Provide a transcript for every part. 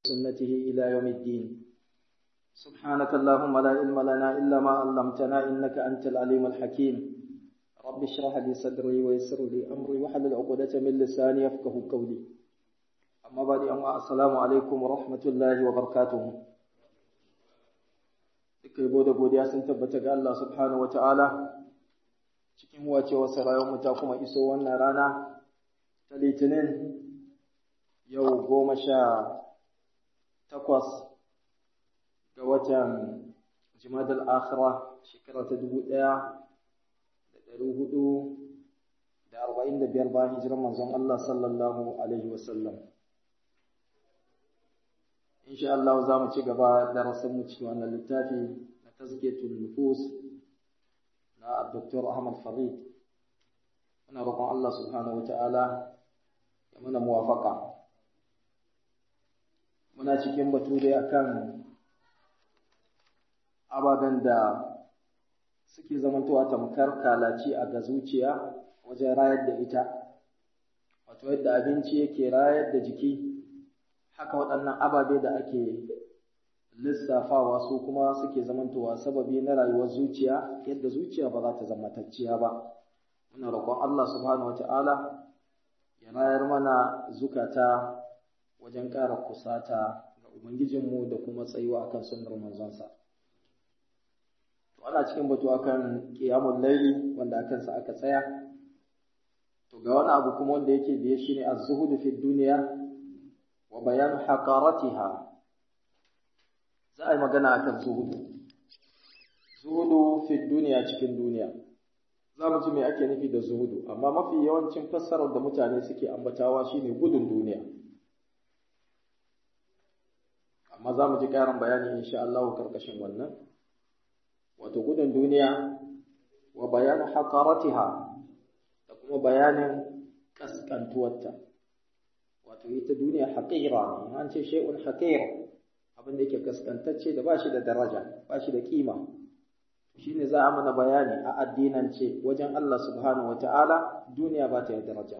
سنته إلى يوم الدين سبحانك اللهم لا علم لنا إلا ما علمتنا إنك أنت العليم الحكيم رب اشرح لي صدري ويسر لي أمري واحلل عقدة من لساني يفقه قولي أما بعد أما السلام عليكم ورحمة الله وبركاته duka yabo da godiya sun tabbata ga Allah subhanahu wa ta'ala cikin wacewar mu ta kuma iso wannan rana ta litinin yau goma sha takwas ga watan jimadal akhira shekara ta dubu ɗaya da ɗari hudu da arba'in da biyar bayan hijirar manzon Allah sallallahu alaihi wasallam insha Allah za mu ci gaba da mu cikin wannan littafi na tazkiyatul nufus na Dr. Ahmad Farid muna roƙon Allah subhanahu wata'ala ya mana muwafaka muna cikin batu dai akan ababen da suke zamantowa tamkar kalaci a ga zuciya wajen rayar da ita wato yadda abinci yake rayar da jiki haka waɗannan ababe da ake lissafawa su kuma suke zamantowa sababi na rayuwar zuciya yadda zuciya ba za ta zama tacciya ba muna roƙon Allah subhanahu wata'ala ya rayar mana zukata wajen ƙara kusata ga ubangijinmu da kuma tsayuwa akan sunnar manzonsa to ana cikin batu akan qiyamul laili wanda akan sa aka tsaya to ga wani abu kuma wanda yake biye shine az-zuhud fi dunya wa bayan haqaratiha za a yi magana akan zuhudu zuhudu fi duniya cikin duniya za mu ji me ake nufi da zuhudu amma mafi yawancin fassarar da mutane suke ambatawa shine gudun duniya amma za mu ji ƙarin bayani insha Allah karkashin wannan wato gudun duniya wa bayan haqaratiha da kuma bayanin kaskantuwarta wato ita duniya haƙira ne an ce shay'un haqir abin da yake kaskantacce da bashi da daraja bashi da kima shine za a mana bayani a addinance wajen Allah subhanahu wataala duniya ba ta da daraja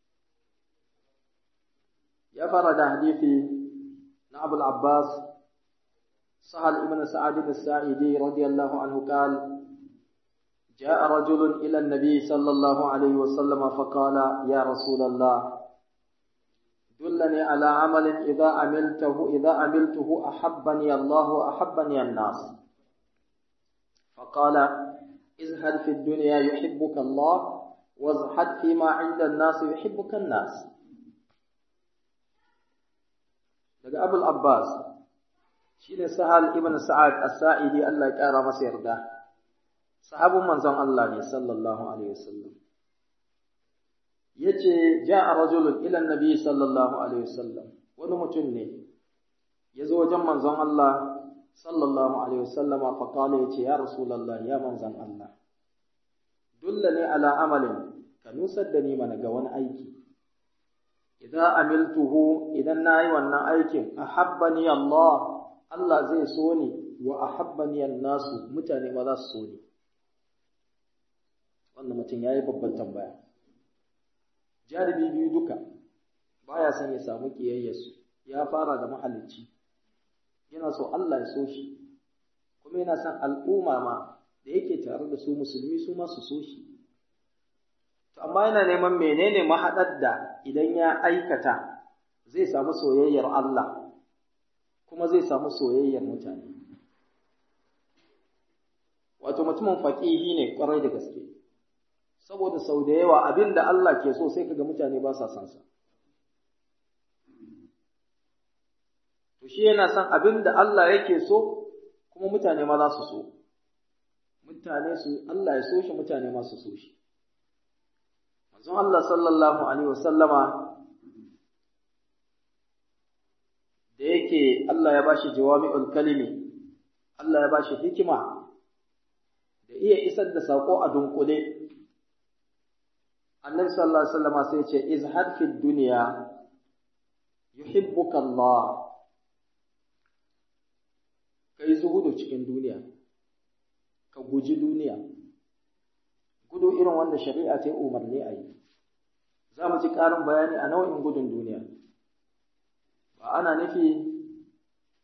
ya fara da hadisi na Abu al-Abbas سهل ابن سعد الساعدي رضي الله عنه قال جاء رجل إلى النبي صلى الله عليه وسلم فقال يا رسول الله دلني على عمل إذا عملته إذا عملته أحبني الله وأحبني الناس فقال ازهد في الدنيا يحبك الله وازهد فيما عند الناس يحبك الناس daga Abul Abbas shine Sahal ibn Sa'ad As-Sa'idi Allah ya kara masa yarda sahabin manzon Allah ne sallallahu alaihi wasallam yace ja'a rajulun ila annabi sallallahu alaihi wasallam wani mutum ne yazo wajen manzon Allah sallallahu alaihi wasallama fa kala yace ya rasulullah ya manzon Allah dullani ala amalin ka nusar da ni mana ga wani aiki idan amiltuhu idan nayi wannan aikin ahabbani Allah Allah zai so ni wa ahabbani nasu mutane ma za su so ni wannan mutum yayi babban tambaya jaribi biyu duka baya son ya samu kiyayyarsu ya fara da mahalicci yana so Allah ya so shi kuma yana son al'umma ma da yake tare da su musulmi su ma su so shi to amma yana neman menene mahaɗar da idan ya aikata zai samu soyayyar Allah kuma zai samu soyayyar mutane wato mutumin faƙihi ne ƙwarai da gaske saboda sau da yawa abin da Allah ke so sai kaga mutane ba sa san sa to shi yana son abin da Allah yake so kuma mutane ma za su so mutane su Allah ya so shi mutane ma su so shi manzon Allah sallallahu alaihi wasallama da yake Allah ya bashi jawami'ul kalimi Allah ya bashi hikima da iya isar da sako a dunkule annabi sallallahu alaihi wasallam sai ya ce izhad fi dunya yuhibbuka Allah kai zuhudu cikin duniya ka guji duniya gudu irin wanda shari'a ta yi umarni a yi za mu ji ƙarin bayani a nau'in gudun duniya ba ana nufi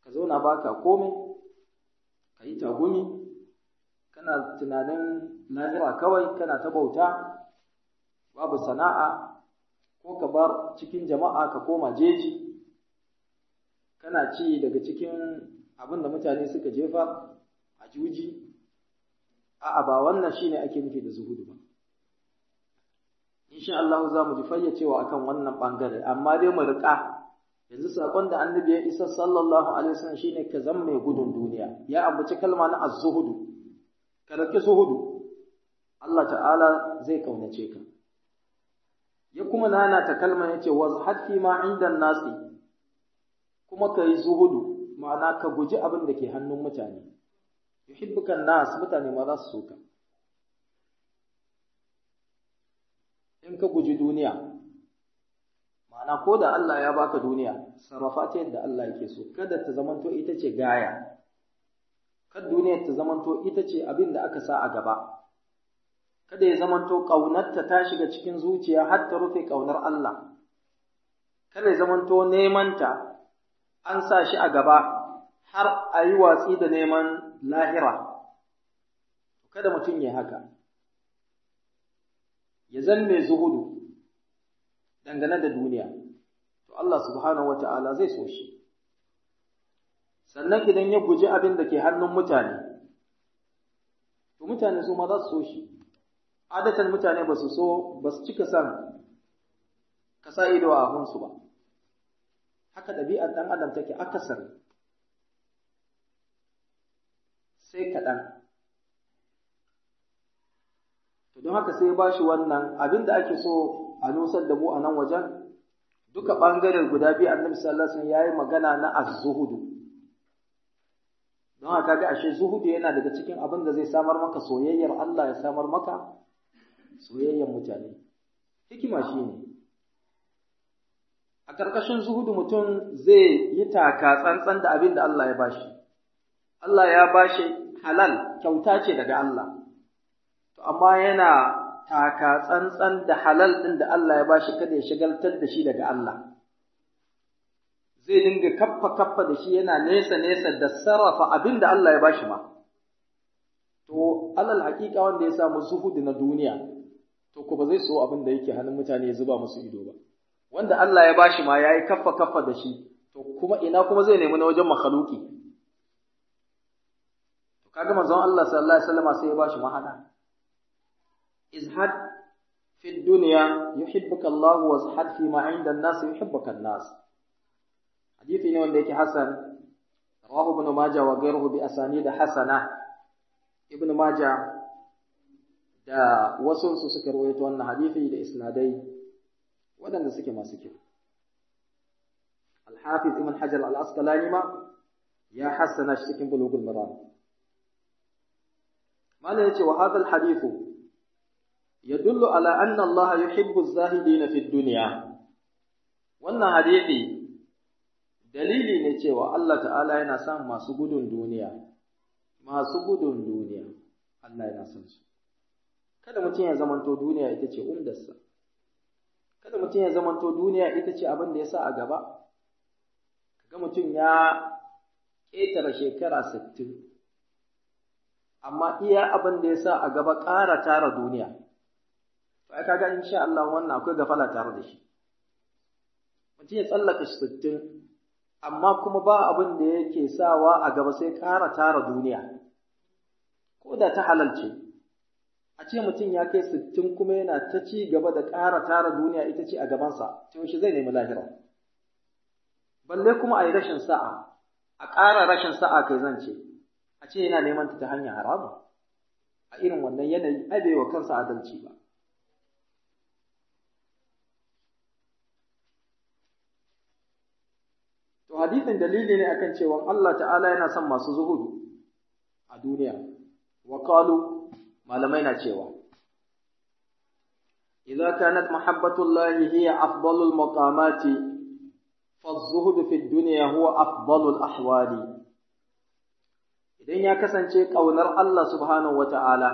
ka zauna baka komai ka yi tagumi kana tunanin lahira kawai kana ta bauta babu sana'a ko ka bar cikin jama'a ka koma jeji kana ci daga cikin abin da mutane suka jefa a juji a'a ba wannan shine ake nufi da zuhudu ba insha Allah za mu ji fayyacewa akan wannan bangare amma dai mu riƙa yanzu sakon da annabi ya isa sallallahu alaihi wasallam shine ka zama mai gudun duniya ya ambaci kalma na az-zuhudu ka rike zuhudu Allah ta'ala zai kaunace ka ya kuma nana ta kalma yace wazhad fi ma inda nasi kuma kai zuhudu ma'ana ka guji abin da ke hannun mutane yuhibbuka nas mutane ma za su so ka in ka guji duniya ma'ana ko da Allah ya baka duniya sarrafa ta yadda Allah yake so kada ta zamanto ita ce gaya kada duniya ta zamanto ita ce abin da aka sa a gaba kada ya zamanto ƙaunarta ta shiga cikin zuciya har ta rufe ƙaunar Allah kada ya zamanto nemanta an sa shi a gaba har a yi watsi da neman lahira kada mutum ya haka ya zan mai zuhudu dangane da duniya to Allah subhanahu wata'ala zai so shi sannan idan ya guji abin da ke hannun mutane to mutane su ma za su so shi adatan mutane ba su so ba su cika san ka sa ido a abunsu ba haka ɗabi'ar ɗan adam take akasari sai kaɗan to don haka sai ba shi wannan abin da ake so a nusar da mu a nan wajen duka ɓangaren guda biyu annabi sallallahu alaihi wasallam yayi magana na az-zuhudu don haka ga ashe zuhudu yana daga cikin abin da zai samar maka soyayyar Allah ya samar maka soyayyar mutane hikima shine a ƙarƙashin zuhudu mutum zai yi taka tsantsan da abin da Allah ya bashi Allah ya bashi halal kyauta ce daga Allah to amma yana taka tsantsan da halal ɗin da Allah ya bashi kada ya shigaltar da shi daga Allah. Zai dinga kaffa kaffa da shi yana nesa nesa da sarrafa abin da Allah ya bashi ma. To, alal haƙiƙa wanda ya samu zuhudu na duniya, to ko ba zai so abin da yake hannun mutane ya zuba musu ido ba. Wanda Allah ya bashi ma ya yi kaffa kaffa da shi, to kuma ina kuma zai nemi na wajen makhaluki. To kaga manzon Allah sallallahu alaihi wasallam sai ya bashi mahada. ازهد في الدنيا يحبك الله وازهد فيما عند الناس يحبك الناس حديث ne wanda yake hasan rawahu ibn majah wa ghayruhu bi asanid hasana ibn majah da wasu su suka rawaito wannan hadisi da isnadai waɗanda suke masu kyau al-hafiz ibn hajar al-asqalani ma ya hasana shi cikin bulugul maram malai yace wa hadha al-hadithu يدل على أن الله يحب الزاهدين في الدنيا wannan hadisi dalili ne cewa Allah ta'ala yana son masu gudun duniya masu gudun duniya Allah yana son su kada mutum ya zamanto duniya ita ce umdarsa kada mutum ya zamanto duniya ita ce abin da ya sa a gaba kaga mutum ya ƙetare shekara sittin amma iya abin da ya sa a gaba ƙara tara duniya to ai kaga insha Allah wannan akwai gafala tare da shi mutum ya tsallaka sittin amma kuma ba abin da yake sawa a gaba sai ƙara tara duniya ko da ta halalce a ce mutum ya kai sittin kuma yana ta ci gaba da ƙara tara duniya ita ce a gabansa to shi zai nemi lahira balle kuma a yi rashin sa'a a ƙara rashin sa'a kai zan ce a ce yana neman ta ta hanyar haramu a irin wannan yanayi ai bai wa kansa adalci ba To hadisin dalili ne akan cewa Allah ta'ala yana son masu zuhudu a duniya. Wa qalu malamai na cewa Idza kanat mahabbatullahi hiya afdalul maqamati فالزهد في الدنيا هو أفضل الأحوال idan ya kasance ƙaunar Allah subhanahu wa ta'ala,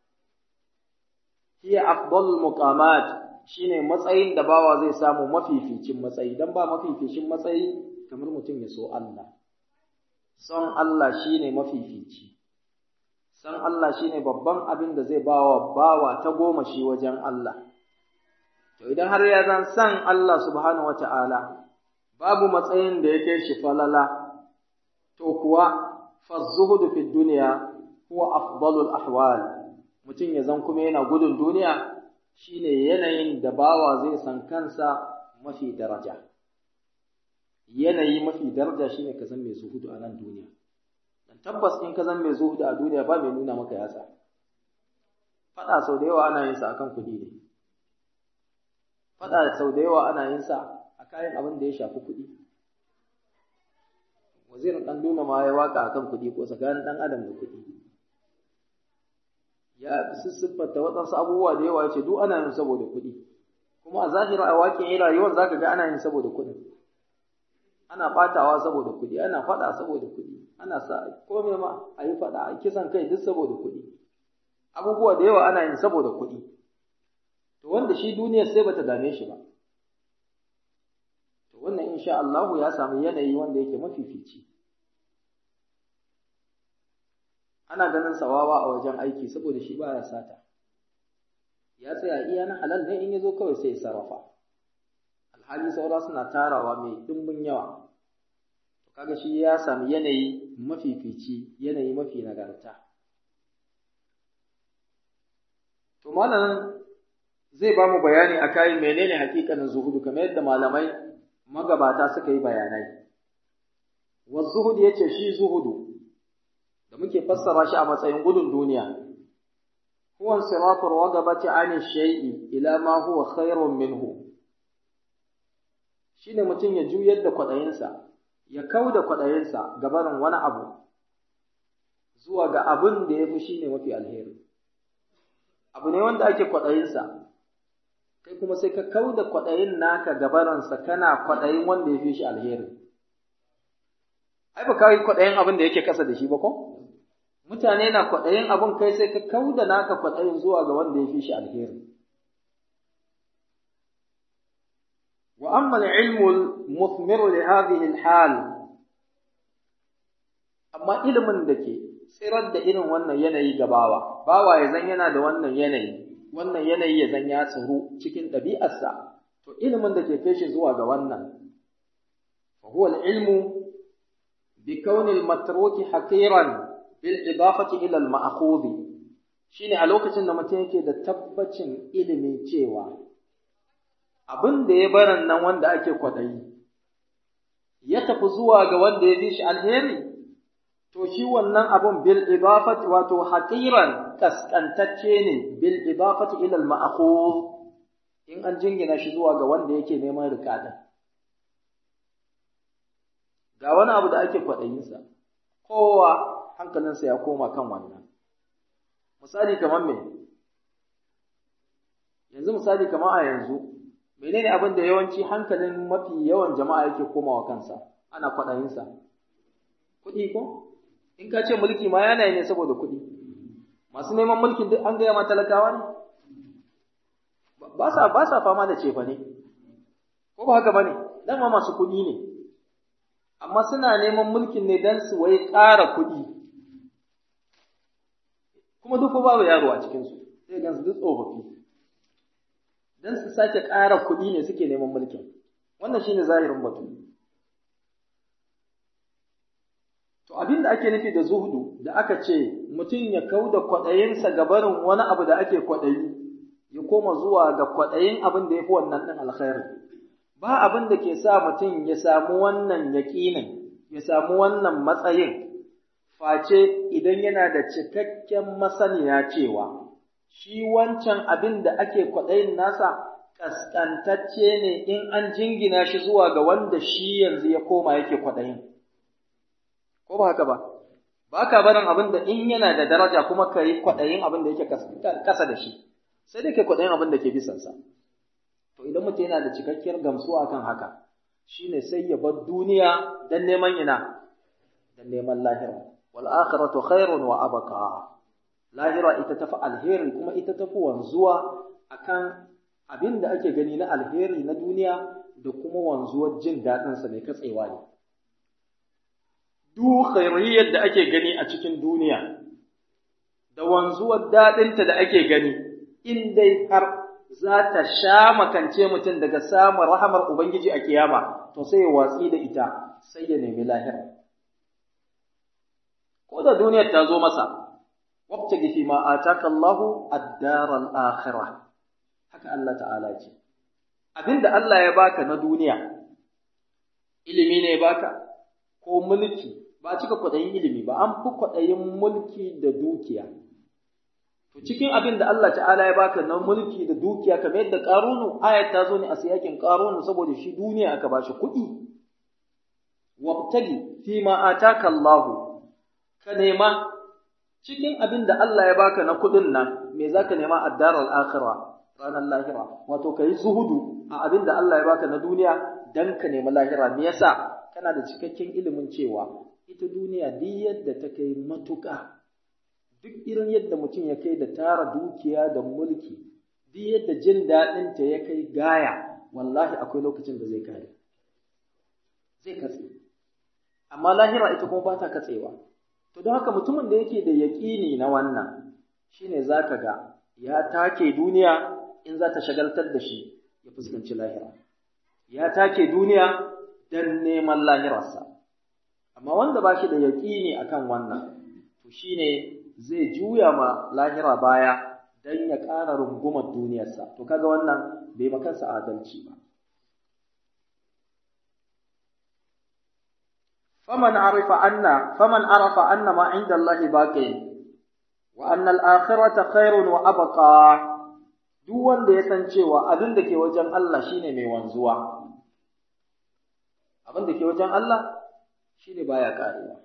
hiya afdalul muqamat shine matsayin da bawa zai samu mafificin matsayi, don ba mafificin matsayi kamar mutum ya so Allah. son Allah shine mafifici san Allah shine babban abin da zai bawa bawa ta goma shi wajen Allah to idan har ya zan san Allah subhanahu wata'ala babu matsayin da yake shi falala to kuwa fazzuhudu fi dunya huwa afdalul ahwal mutum ya zan kuma yana gudun duniya shine yanayin da bawa zai san kansa mafi daraja yanayi mafi daraja shine ka san mai zuhudu a nan duniya dan tabbas in ka zan mai zuhudu a duniya ba mai nuna maka yatsa fada sau da yawa ana yin sa akan kuɗi ne fada sau da yawa ana yin sa a kayan abin da ya shafi kuɗi wazirin ɗan duna ma ya waka akan kuɗi ko tsakanin ɗan adam da kuɗi ya siffata waɗansu abubuwa da yawa ya ce duk ana yin saboda kuɗi kuma a zahira a waƙin rayuwar zaka ga ana yin saboda kuɗin ana ɓatawa saboda kuɗi ana faɗa saboda kuɗi ana sa komai ma a yi faɗa a kisan kai duk saboda kuɗi abubuwa da yawa ana yin saboda kuɗi to wanda shi duniyar sai bata dame shi ba to wannan insha Allah ya samu yanayi wanda yake mafifici ana ganin sawawa a wajen aiki saboda shi baya sata ya tsaya iya na halal ne in ya zo kawai sai ya sarrafa alhali saura suna tarawa mai dimbin yawa to kaga shi ya sami yanayi mafifici yanayi mafi nagarta to malamin zai ba mu bayani a kayan menene hakikanin zuhudu kamar yadda malamai magabata suka yi bayanai wa zuhudu yace shi zuhudu da muke fassara shi a matsayin gudun duniya huwa sirafur wagabati ani shay'i ila ma huwa khairun minhu shine mutum ya juyar da kwaɗayinsa ya kau da kwaɗayinsa ga barin wani abu zuwa ga abin da ya fi shi ne mafi alheri abu ne wanda ake kwaɗayinsa kai kuma sai ka kau da kwaɗayin naka ga barinsa kana kwaɗayin wanda ya fi shi alheri ai ba kawai kwaɗayin abin da yake kasa da shi ba ko mutane na kwaɗayin abin kai sai ka kau da naka kwaɗayin zuwa ga wanda ya fi shi alheri وأما العلم المثمر لهذه الحال أما علم دكي tsirar da irin wannan yanayi ga bawa bawa ya zan yana da wannan yanayi wannan yanayi ya zan ya tsaro cikin ɗabi'arsa to ilimin da ke kai shi zuwa ga wannan fa huwa al-ilmu bi kauni al-matruki haqiran bil idafati ila al-ma'khudh shine a lokacin da mutum yake da tabbacin ilimi cewa abin da ya baran nan wanda ake kwaɗayi, ya tafi zuwa ga wanda ya fi shi alheri, to shi wannan abin bil idafati wato haƙiran kaskantacce ne bil idafati ilal ma'akhur in an jingina shi zuwa ga wanda yake neman rikadin. Ga wani abu da ake kwaɗayinsa, kowa hankalinsa ya koma kan wannan. Misali kamar me? Yanzu misali kamar a yanzu, menene abin da yawanci hankalin mafi yawan jama'a yake komawa kansa ana kwaɗayinsa kuɗi ko in ka ce mulki ma yana ne saboda kuɗi masu neman mulkin duk an gaya ma talakawa ne ba sa ba sa fama da cefa ne ko ba haka bane dama masu kuɗi ne amma suna neman mulkin ne don su wai ƙara kuɗi kuma duk babu yaro a cikinsu sai gansu duk tsofaffi don su sake ƙara kuɗi ne suke neman mulkin wannan shine zahirin batu to abin da ake nufi da zuhudu da aka ce mutum ya kau da kwaɗayinsa ga barin wani abu da ake kwaɗayi ya koma zuwa ga kwaɗayin abin da ya fi wannan ɗin alkhairi ba abin da ke sa mutum ya samu wannan yaƙinin ya samu wannan matsayin face idan yana da cikakken masaniya cewa shi wancan abin da ake kwaɗayin nasa ƙasƙantacce ne in an jingina shi zuwa ga wanda shi yanzu ya koma yake kwaɗayin. Ko ba haka ba? Ba ka barin abin da in yana da daraja kuma ka yi kwaɗayin abin da yake ƙasa da shi, sai dai ka kwaɗayin abin da ke bisansa. To idan mutum yana da cikakkiyar gamsuwa kan haka, shi ne sai ya bar duniya don neman ina, don neman lahira. Wal akhiratu khairun wa abqa. lahira ita tafi alheri kuma ita tafi wanzuwa akan abin da ake gani na alheri na duniya da kuma wanzuwar jin daɗinsa mai katsewa ne. duk khairiyyar da ake gani a cikin duniya da wanzuwar daɗinta da ake gani in dai har za ta sha makance mutum daga samun rahamar Ubangiji a kiyama to sai ya watsi da ita sai ya nemi lahira ko da duniyar ta zo masa wabtagi fi ma ataka Allahu ad-dar al-akhirah haka Allah ta'ala ce abinda Allah ya baka na duniya ilimi ne ya baka ko mulki ba cika kwaɗayin ilimi ba an fi kwaɗayin mulki da dukiya to cikin abin da Allah ta'ala ya baka na mulki da dukiya kamar yadda ƙarunu ayat ta zo ne a siyakin ƙarunu saboda shi duniya aka bashi kuɗi wabtagi fi ma ataka Allahu ka nema cikin abin da Allah ya baka na kuɗin nan me zaka nema a daral akhirah ranar lahira wato kai zuhudu a abin da Allah ya baka na duniya dan ka nemi lahira me yasa kana da cikakken ilimin cewa ita duniya duk yadda ta kai matuƙa duk irin yadda mutum ya kai da tara dukiya da mulki duk yadda jin daɗinta ya kai gaya wallahi akwai lokacin da zai kare zai katse amma lahira ita kuma ba ta katsewa to don haka mutumin da yake da yaƙini na wannan shine zaka ga ya take duniya in za ta shagaltar da shi ya fuskanci lahira ya take duniya don neman lahirarsa amma wanda ba shi da yaƙini akan wannan to shine zai juya ma lahira baya don ya ƙara rungumar duniyarsa to kaga wannan bai makansa adalci ba faman arifa anna faman arafa anna ma inda Allah baqi wa anna al-akhirata khairun wa abqa duk wanda ya san cewa abin da ke wajen Allah shine mai wanzuwa abin da ke wajen Allah shine baya karewa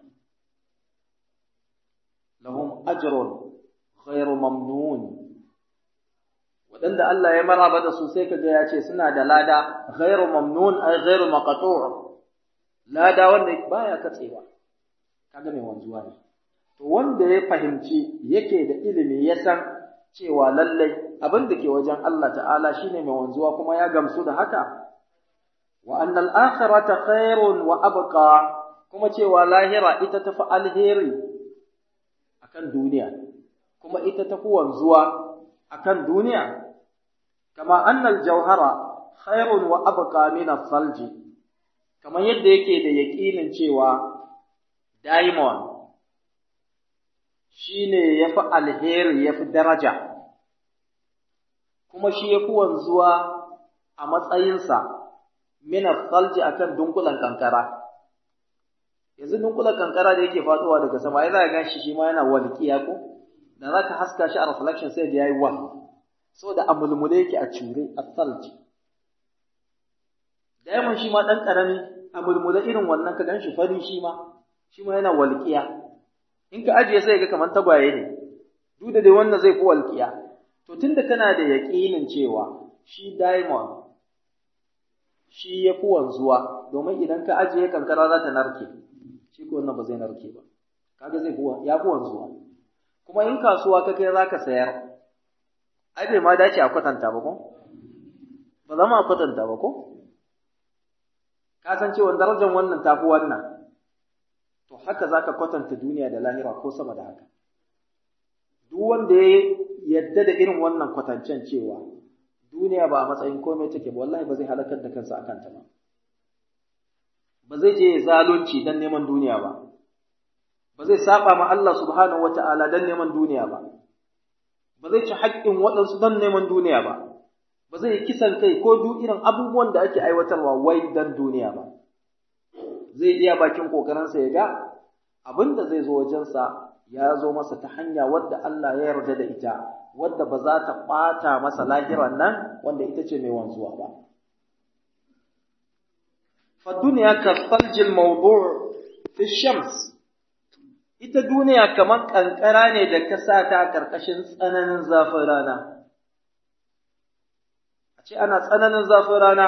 lahum ajrun ghairu mamnun wadanda Allah ya maraba da su sai kaga ya ce suna da lada ghairu mamnun ay ghairu maqtu' lada wanda baya katsewa kaga mai wanzuwa ne to wanda ya fahimci yake da ilimi ya san cewa lallai abin da ke wajen Allah ta'ala shine mai wanzuwa kuma ya gamsu da haka wa annal akhirata khairun wa abqa kuma cewa lahira ita tafi alheri akan duniya kuma ita tafi wanzuwa akan duniya kama annal jauhara khairun wa abqa min as-salji kamar yadda yake da yaƙinin cewa diamond shine yafi alheri yafi daraja kuma shi yafi wanzuwa a matsayinsa min as-salji akan dunkulan kankara yanzu dunkulan kankara da yake faduwa daga sama ai za ka ganshi shi ma yana walƙiya ko da za ka haska shi a reflection sai da yayi wal saboda a mulmule yake a cure a salji diamond shi ma dan karami a mulmule irin wannan ka ganshi fari shi ma shi ma yana walƙiya in ka ajiye sai ga kamar tagwaye ne duk da dai wannan zai fi walƙiya to tunda kana da yaƙinin cewa shi diamond shi ya fi wanzuwa domin idan ka ajiye kankara za ta narke shi ko wannan ba zai narke ba kaga zai fi ya fi wanzuwa kuma in kasuwa ka kai zaka sayar ai bai ma dace a kwatanta ba ko ba zama a kwatanta ba ko ka san cewa darajar wannan tafi wannan to haka zaka kwatanta duniya da lahira ko sama da haka duk wanda ya yadda da irin wannan kwatancen cewa duniya ba a matsayin komai take ba wallahi ba zai halakar da kansa akan ta ba ba zai je zalunci dan neman duniya ba ba zai saba ma Allah subhanahu wata'ala dan neman duniya ba ba zai ci haƙƙin waɗansu dan neman duniya ba ba zai kisan kai ko duk irin abubuwan da ake aiwatarwa wai dan duniya ba zai iya bakin kokarinsa ya ga abin da zai zo wajensa ya zo masa ta hanya wadda Allah ya yarda da ita wadda ba za ta ɓata masa lahiran nan wanda ita ce mai wanzuwa ba. Fadduniya ka saljil mawdu' fi shams ita duniya kamar ƙanƙara ne da ka sa ta ƙarƙashin tsananin zafin rana. A ce ana tsananin zafin rana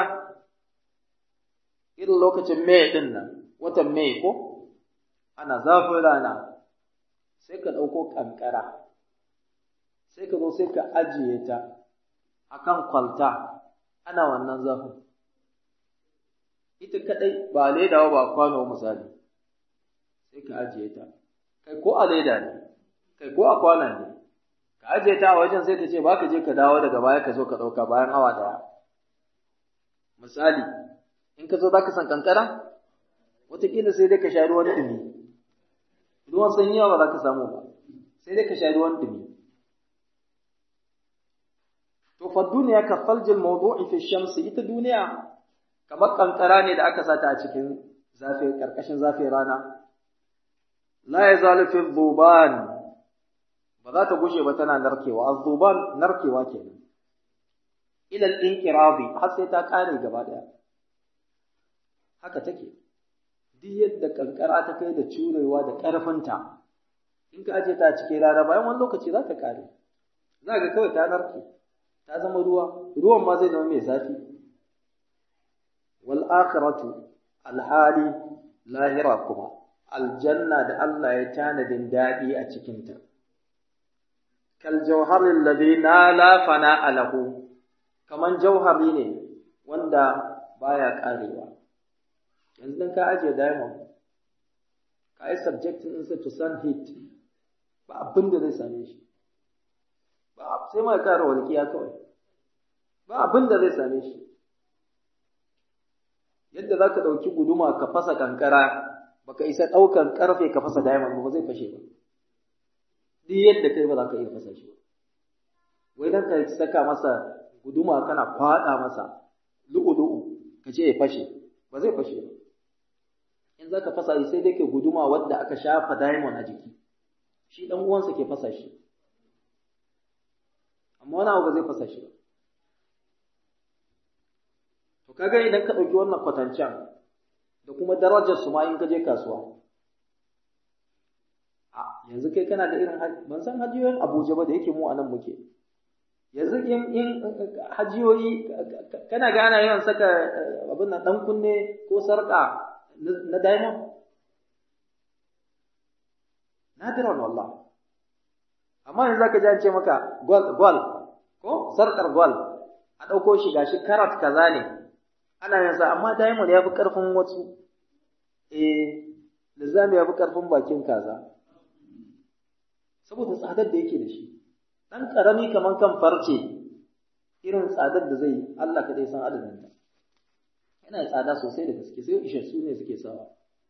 irin lokacin Mai ɗin nan, watan Mai ko? Ana zafin rana, sai ka ɗauko ƙanƙara. sai ka zo sai ka ajiye ta a kan kwalta ana wannan zafin ita kaɗai ba ledawa ba kwano misali sai ka ajiye ta kai ko a leda ne kai ko a kwanan ne ka ajiye ta a wajen sai ta ce ba ka je ka dawo daga baya ka zo ka ɗauka bayan awa ɗaya misali in ka zo za ka san kankara wataƙila sai dai ka sha ruwan ɗumi ruwan sanyi ba za ka samu ba sai dai ka sha ruwan ɗumi to fa duniya ka faljil mawdu'i fi shamsi ita duniya kamar kankara ne da aka sata a cikin zafi karkashin zafin rana la yazalu fi dhuban ba za ta gushe ba tana narkewa az-dhuban narkewa kenan ila al-inqirabi har sai ta kare gaba daya haka take duk yadda kankara ta kai da curewa da ƙarfinta in ka aje ta cikin rana bayan wani lokaci za ta kare za ga kawai ta narke ta zama ruwa ruwan ma zai zama mai zafi wal akhiratu alhali lahira kuma aljanna da Allah ya tanadin daɗi a cikinta kal jawharil ladhi la fana alahu kaman jauhari ne wanda baya karewa yanzu dan ka ajiye diamond ka yi subjectin ɗinsa to sun heat ba abin da zai same shi ba sai ma kara walƙiya kawai ba abin da zai same shi yadda za ka ɗauki guduma ka fasa kankara baka isa ɗaukan ƙarfe ka fasa diamond ba zai fashe ba duk yadda kai ba za ka iya fasa shi wai dan ka saka masa guduma kana kwaɗa masa lu'u-lu'u ka ce ya fashe ba zai fashe ba in za ka fasa shi sai dai ke guduma wadda aka shafa diamond a jiki shi ɗan uwansa ke fasa shi amma wani abu ba zai fasa shi ba to kaga idan ka ɗauki wannan kwatancen da kuma darajar su ma in ka je kasuwa a yanzu kai kana da irin ban san hajiyoyin Abuja ba da yake mu a nan muke yanzu in in hajiyoyi kana ga ana yawan saka abin nan dan kunne ko sarka na diamond nadiran wallah amma yanzu zaka ji an ce maka gwal gwal ko sarkar gwal a ɗauko shi gashi karat kaza ne ana yin sa amma diamond ya fi ƙarfin wasu eh lizami ya fi ƙarfin bakin kaza saboda tsadar da yake da shi ɗan ƙarami kamar kan farce irin tsadar da zai yi Allah kaɗai san adadin ta yana tsada sosai da gaske sai ishe su ne suke sawa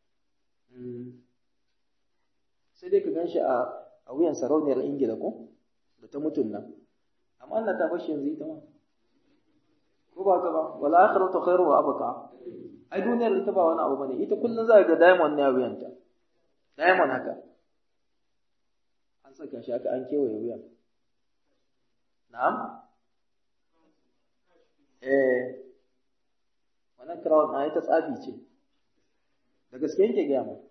sai dai ka gan shi a wuyan sarauniyar ingila ko da ta mutun nan amma Allah ta bashi yanzu ita ma ko ba ka ba wala akhiratu khairu wa abqa ai duniyar ita ba wani abu bane ita kullun za ga diamond ne a wuyanta diamond haka an saka shi haka an kewaye wuyan na'am eh wannan crown ai ta tsafi ce da gaske yake ga mu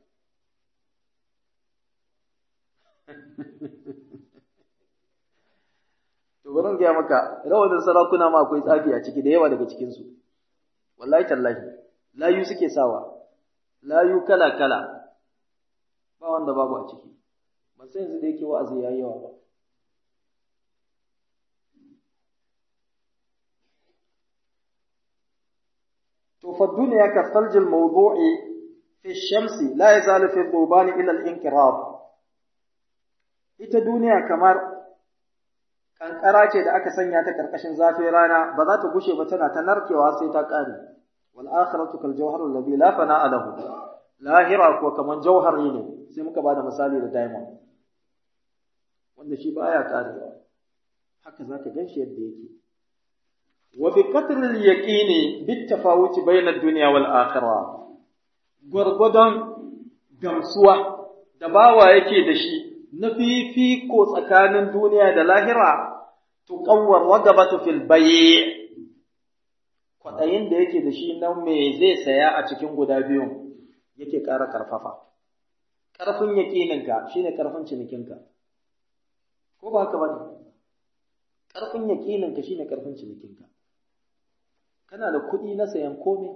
To bari gaya maka, rawanin sarakuna ma akwai tsafi a ciki da yawa daga cikinsu. Wallahi tallahi, layu suke sawa, layu kala-kala, ba wanda babu a ciki. Ban san yanzu da yake wa'azi ya yi yawa ba. To fa duniya ka saljil mawdu'i fi shamsi la yazalu fi dhubani ila al-inqirab. Ita duniya kamar kankara ce da aka sanya ta karkashin zafin rana ba za ta gushe ba tana ta narkewa sai ta kare wal akhiratu kal jawharul ladhi la fana'a lahu lahira ko kaman jauhari ne sai muka bada misali da diamond wanda shi baya karewa haka zaka ganshi yadda yake wa bi qatril yaqini bit tafawuti bayna ad-dunya wal akhirah gwargwadon gamsuwa da bawa yake da shi na fifiko tsakanin duniya da lahira tuqawwar wagabatu fil bay' kwaɗayin da yake da shi na me zai saya a cikin guda biyun yake ƙara ƙarfafa ƙarfin yaƙininka shine ƙarfin cinikinka ko ba haka bane ƙarfin yaƙininka shine ƙarfin cinikinka kana da kuɗi na sayan komai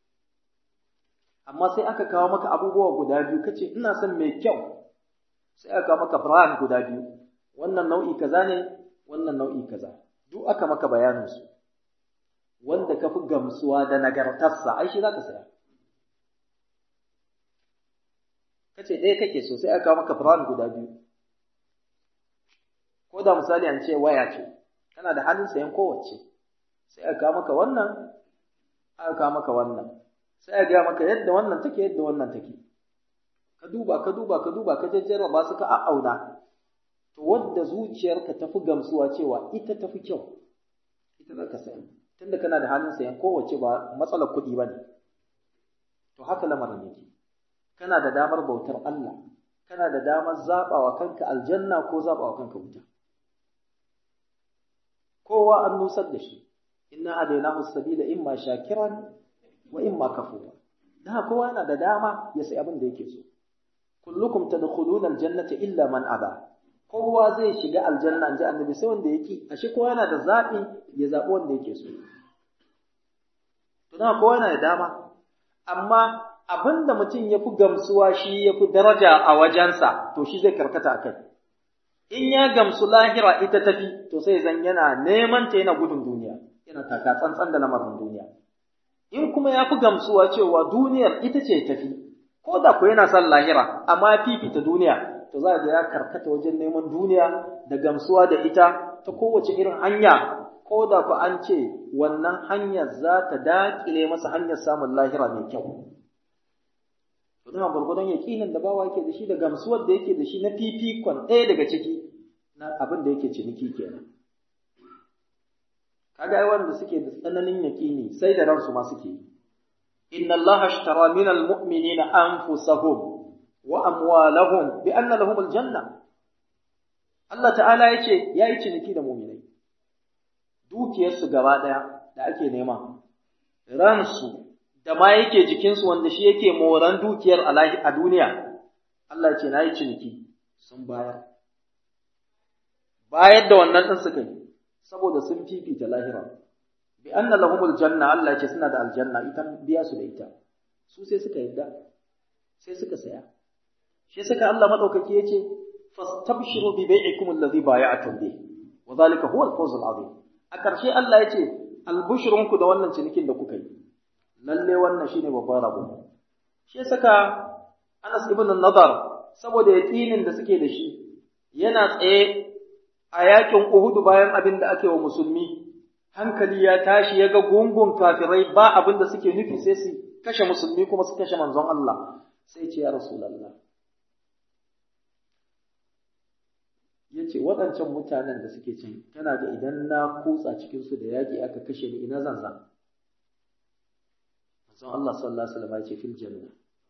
amma sai aka kawo maka abubuwa guda biyu kace ina son mai kyau sai aka maka brand guda biyu wannan nau'i kaza ne wannan nau'i kaza duk aka maka bayanin su wanda ka fi gamsuwa da nagartarsa ai shi za ka saya kace ɗaya kake so sai aka kawo maka brand guda biyu ko da misali an ce waya ce kana da halin sayan kowace sai aka kawo maka wannan aka kawo maka wannan sai aka gaya maka yadda wannan take yadda wannan take ka duba ka duba ka duba ka jejjera ba su ka a'auna to wadda zuciyarka tafi gamsuwa cewa ita tafi kyau ita za ka sayi tunda kana da halin sayan kowace ba matsalar kuɗi ba ne to haka lamarin yake kana da damar bautar Allah kana da damar zaɓawa kanka aljanna ko zaɓawa kanka wuta kowa an nusar da shi inna hadainahu sabila imma shakiran wa imma kafura dan kowa yana da dama ya sai abin da yake so kullukum tadkhuluna aljannata illa man aba kowa zai shiga aljanna inji annabi sai wanda yake ashe kowa yana da zabi ya zabi wanda yake so to dan kowa yana da dama amma abinda mutum ya fi gamsuwa shi ya fi daraja a wajensa to shi zai karkata a kai in ya gamsu lahira ita tafi to sai zan yana neman ta yana gudun duniya yana taka tsantsan da lamarin duniya in kuma ya fi gamsuwa cewa duniyar ita ce tafi ko da ku yana son lahira amma fifita duniya to za ga ya karkata wajen neman duniya da gamsuwa da ita ta kowace irin hanya ko da ku an ce wannan hanyar za ta daƙile masa hanyar samun lahira mai kyau to dama gwargwadon yaƙinin da bawa yake da shi da gamsuwar da yake da shi na fifikon ɗaya daga ciki na abin da yake ciniki kenan kaga ai wanda suke da tsananin yaƙini sai da ransu ma suke inna allaha ashtara min almu'minina anfusahum wa amwalahum bi anna lahum aljanna Allah ta'ala yace yayi ciniki da mu'minai dukiyarsu gaba daya da ake nema ransu da ma yake jikinsu wanda shi yake moran dukiyar a duniya Allah ce na yi ciniki sun bayar bayar da wannan ɗin suka yi saboda sun fifita lahira bi anna lahumul janna Allah ce suna da aljanna ita biya su da ita su sai suka yadda sai suka saya shi saka Allah madaukaki yace fastabshiru bi bai'ikum alladhi bay'atum bi wa zalika huwa al-fawz al-azim a ƙarshe Allah yace albushrunku da wannan cinikin da kuka yi lalle wannan shine babban rabo shi saka Anas ibn Nadar saboda yaqinin da suke da shi yana tsaye a yakin Uhud bayan abin da ake wa musulmi hankali ya tashi ya ga gungun kafirai ba abin da suke nufi sai su kashe musulmi kuma su kashe manzon Allah sai ce ya Rasulullah ya ce waɗancan mutanen da suke can kana ga idan na kutsa cikinsu da yaƙi aka kashe ni ina zan zan manzon Allah sallallahu alaihi wasallam ya ce fil janna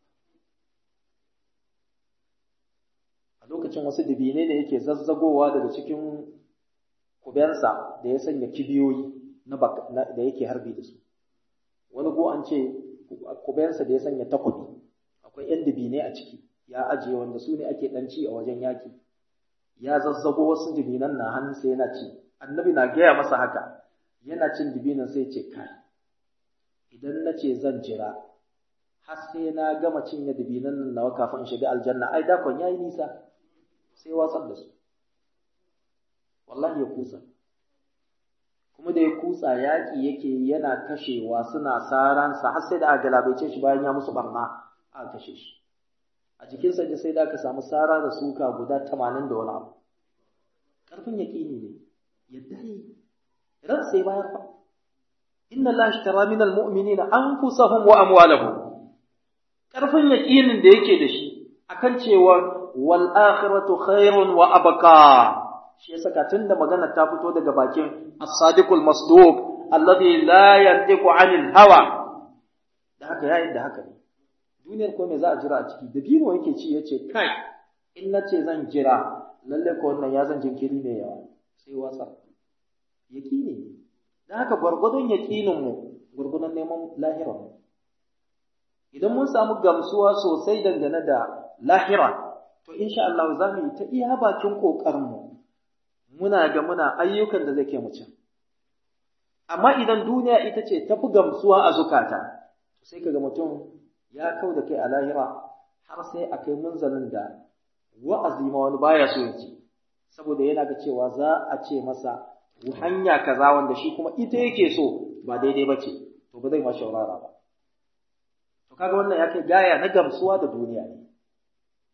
a lokacin wasu dubine ne yake zazzagowa daga cikin kubensa da ya sanya kibiyoyi na da yake harbi da su wani go an ce kubensa da ya sanya takwabi akwai yan dubine a ciki ya ajiye wanda su ne ake dan ci a wajen yaki ya zazzago wasu dubinan na hannunsa yana ci annabi na gaya masa haka yana cin dubinan sai ce kai idan na ce zan jira har sai na gama cinye dubinan nan nawa kafin in shiga aljanna ai dakon yayi nisa sai watsar da su wallahi ya kusa kuma da ya kutsa yaƙi yake yana kashewa suna saransa har sai da aka galabaice shi bayan ya musu barna aka kashe shi a jikinsa ne sai da aka samu sara da suka guda tamanin da wani abu ƙarfin yaƙini ne yadda yi ran sai bayar fa inna Allah ishtara min almu'minina anfusahum wa amwalahum ƙarfin yaƙinin da yake da shi akan cewa wal akhiratu khairun wa abqa shi yasa ka tunda magana ta fito daga bakin as-sadiqul masduq alladhi la yantiqu 'anil hawa da haka yayin da haka ne duniyar ko me za a jira a ciki dabino yake ci yace kai in nace zan jira lalle ko wannan ya zan jinkiri ne yawa sai wasa yaqini dan haka gurgudun yaqinin mu gurgudun neman lahira mu idan mun samu gamsuwa sosai dangane da lahira to insha Allah za mu yi ta iya bakin kokarin mu muna ga muna ayyukan da zai kai mu can amma idan duniya ita ce tafi gamsuwa a zukata sai kaga mutum ya kau da kai a lahira har sai a kai munzalin da wa'azi ma wani baya so ya ji saboda yana ga cewa za a ce masa hanya kaza wanda shi kuma ita yake so ba daidai ba ce to ba zai ma shaurara ba to kaga wannan ya kai gaya na gamsuwa da duniya ne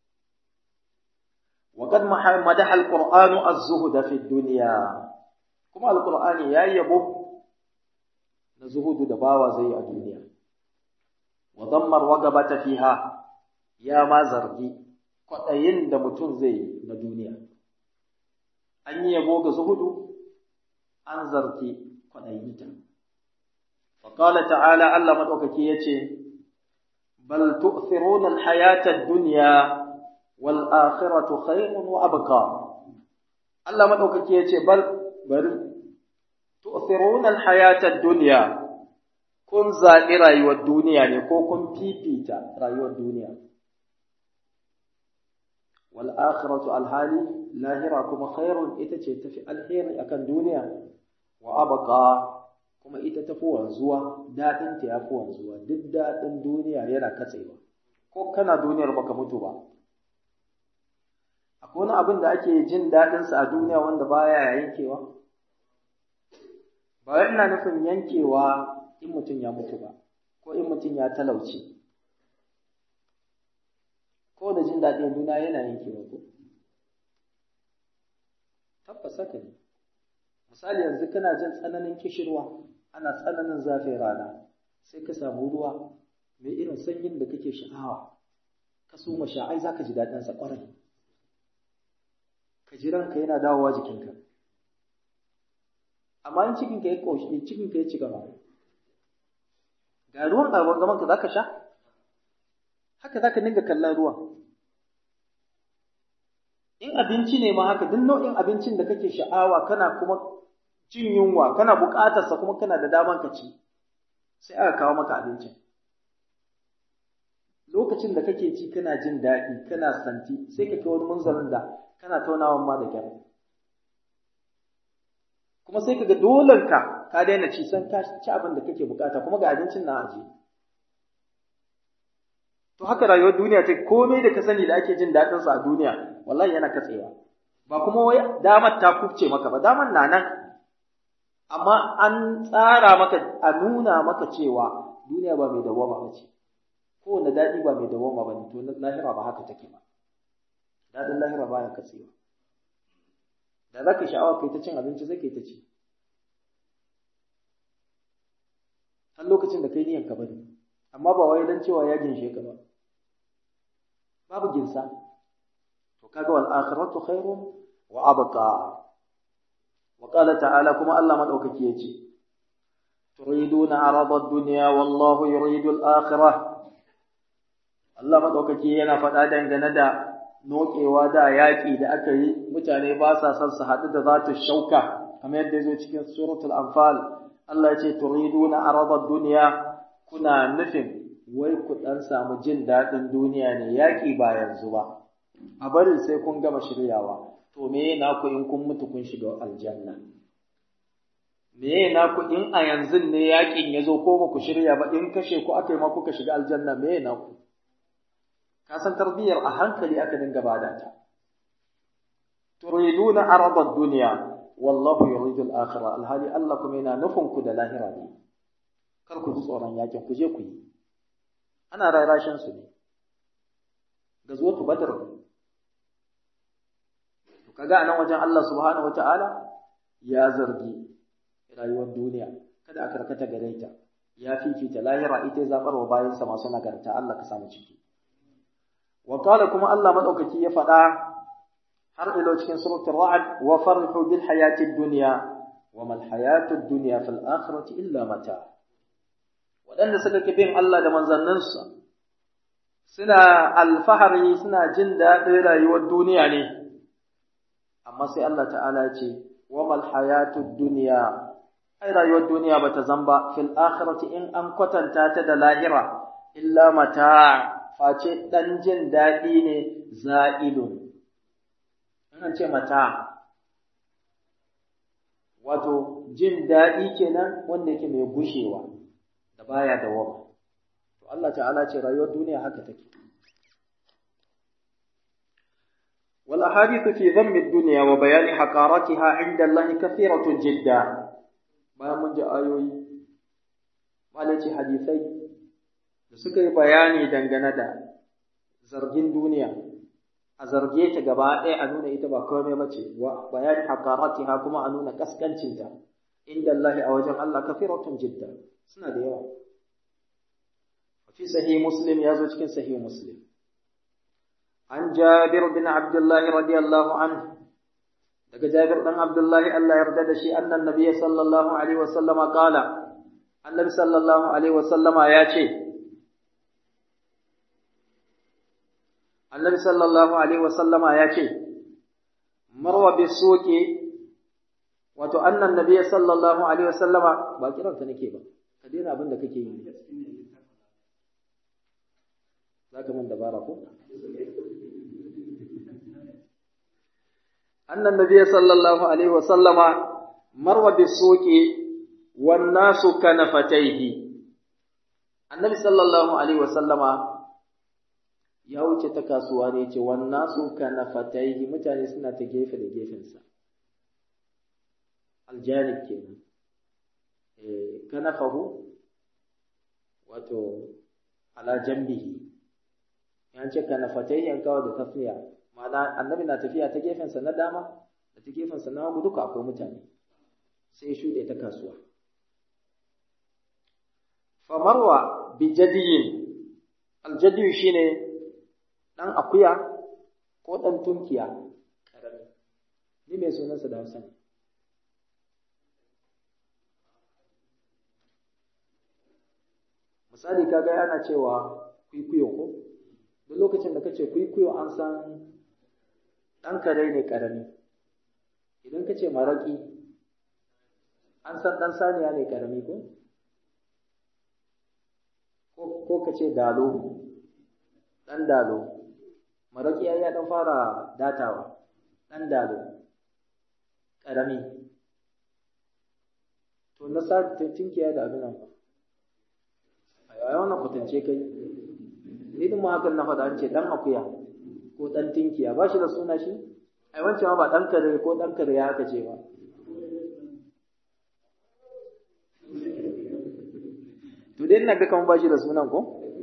وقد مدح القرآن الزهد في الدنيا كما القرآن يا يبو نزهد دباوة زي الدنيا وضم الرغبة فيها يا ما زرقي kwaɗayin da mutum zai yi na duniya an yi yabo ga zuhudu an zarki kwaɗayinta faƙala ta'ala Allah maɗaukaki ya ce bal tu'thiruna al-hayata ad-dunya wal akhiratu khayrun wa abqa Allah maɗaukaki ya ce bal bari tu'thiruna al-hayata ad-dunya kun zaɓi rayuwar duniya ne ko kun fifita rayuwar duniya wal akhiratu alhali lahira kuma khairun ita ce tafi alheri akan duniya wa abqa kuma ita tafi wanzuwa dadin ta yafi wanzuwa duk dadin duniya yana katsewa ko kana duniyar baka mutu ba akwai wani abin da ake jin dadin sa a duniya wanda baya yankewa ba ina nufin yankewa in mutum ya mutu ba ko in mutum ya talauce ko da jin daɗin duniya yana yankewa ko tabbas haka ne misali yanzu kana jin tsananin kishirwa ana tsananin zafin rana sai ka samu ruwa mai irin sanyin da kake sha'awa ka soma sha ai zaka ji daɗin sa ƙwarai ka ji ranka yana dawowa jikinka amma in cikin ka ya koshi cikin ka ya ci gaba ga ruwan a gaban ka zaka sha haka zaka dinga kallon ruwan in abinci ne ma haka duk nau'in abincin da kake sha'awa kana kuma jin yunwa kana buƙatar sa kuma kana da daman ka ci sai aka kawo maka abincin lokacin da kake ci kana jin daɗi kana santi sai ka kai wani munzalin da kana taunawan ma da kyar kuma sai kaga dolen ka ka daina ci san ka ci abin da kake bukata kuma ga abincin na aje to haka rayuwar duniya ta komai da ka sani da ake jin daɗin sa a duniya wallahi yana katsewa ba kuma wai damar ta kubce maka ba damar na nan amma an tsara maka a nuna maka cewa duniya ba mai dawama ba ce kowane daɗi ba mai dawama ba ne to lahira ba haka take ba daɗin lahira ba ya katsewa da za ka sha'awa kai ta cin abinci zai kai ta ci har lokacin da kai niyan ka bane amma ba wai dan cewa ya ginshe ka ba babu ginsa to kaga wal akhiratu khairun wa abqa wa qala ta'ala kuma Allah madaukaki yace turiduna arada ad-dunya wallahu yuridu al-akhirah Allah madaukaki yana faɗa dangane da nokewa da yaƙi da aka yi mutane ba sa son su haɗu da zatu shauka kamar yadda ya zo cikin suratul anfal Allah ya ce turiduna arada dunya kuna nufin wai ku dan samu jin daɗin duniya ne yaƙi ba yanzu ba a bari sai kun gama shiryawa to me na ku in kun mutu kun shiga aljanna me na ku in a yanzu ne yaƙin ya zo ko ba ku shirya ba in kashe ku aka yi ma kuka shiga aljanna me na ku ka san tarbiyyar a hankali aka dinga bada ta turiduna arada dunya wallahu yuridu al-akhirah alhali Allah kuma yana nufin ku da lahira ne kar ku ji tsoron yakin ku je ku yi ana rarashin su ne ga zuwa ku badar to kaga anan wajen Allah subhanahu wataala ya zargi rayuwar duniya kada a karkata gare ta ya fifita lahira ita zabarwa bayansa masu nagarta Allah ka samu ciki وقال كما الله مدوكي يفدا har ilo cikin suratul ra'd wa farhu bil hayati dunya wa mal hayatu dunya fil akhirati illa mata wadanda suka ki bin Allah da manzannansa suna alfahari suna jin daɗin rayuwar duniya ne amma sai Allah ta'ala ya ce wa mal hayatu dunya ai rayuwar duniya bata zamba fil akhirati in an kwatanta ta da lahira illa mata face ɗan jin daɗi ne za'ilun. An ce mata, wato jin daɗi kenan wanda yake mai gushewa da baya da wama. To Allah ta'ala ce rayuwar duniya haka take. Wal ahadithu fi dhammi ad-dunya wa bayani haqaratiha 'inda Allah kathiratun jidda. Bayan mun ji ayoyi, malaci hadisai da suka yi bayani dangane da zargin duniya a zarge ta gaba ɗaya a nuna ita ba komai ba ce wa bayani hakaratiha kuma a nuna kaskancinta inda Allah a wajen Allah kafiratun jidda suna da yawa fi sahih muslim ya zo cikin sahih muslim an jabir bin abdullah radiyallahu anhu daga jabir dan abdullah Allah ya yarda da shi annan nabiy sallallahu alaihi wasallama qala annabi sallallahu alaihi wasallama ya ce annabi sallallahu alaihi wasallama ya ce marwa bisuki wato annan nabiy sallallahu alaihi wasallama ba kiran ka nake ba ka daina abin da kake yi zaka man dabara ko annan nabiy sallallahu alaihi wasallama marwa bisuki wan nasu kanafataihi annabi sallallahu alaihi wasallama ya wuce ta kasuwa ne ce wannan su kana fataihi mutane suna ta gefe da gefensa aljanib kenan eh kana fahu wato ala jambihi yan ce kana fataihi an kawo da tafiya ma'ana annabi na tafiya ta gefensa na dama da ta gefensa na hagu duka akwai mutane sai shuɗe ta kasuwa famarwa bi jadiyin aljadiyu shine ɗan akuya ko ɗan tunkiya ƙarami ni mai sunansa da hausa ne misali kaga yana cewa kwikwiyo ko duk lokacin da kace kwikwiyo an san ɗan kare ne ƙarami idan kace maraƙi an san ɗan saniya ne ƙarami ko ko kace dalo ɗan dalo maraƙi ya ya ɗan fara datawa ɗan dalo ƙarami to na sa tinkiya da abin nan fa ai wannan kwatance kai ni din ma hakan na faɗa an ce ɗan akuya ko ɗan tinkiya ba shi da suna shi ai wancan ma ba ɗan kare ko ɗan kare ya haka ce ba to dai ina ga kan ba shi da sunan ko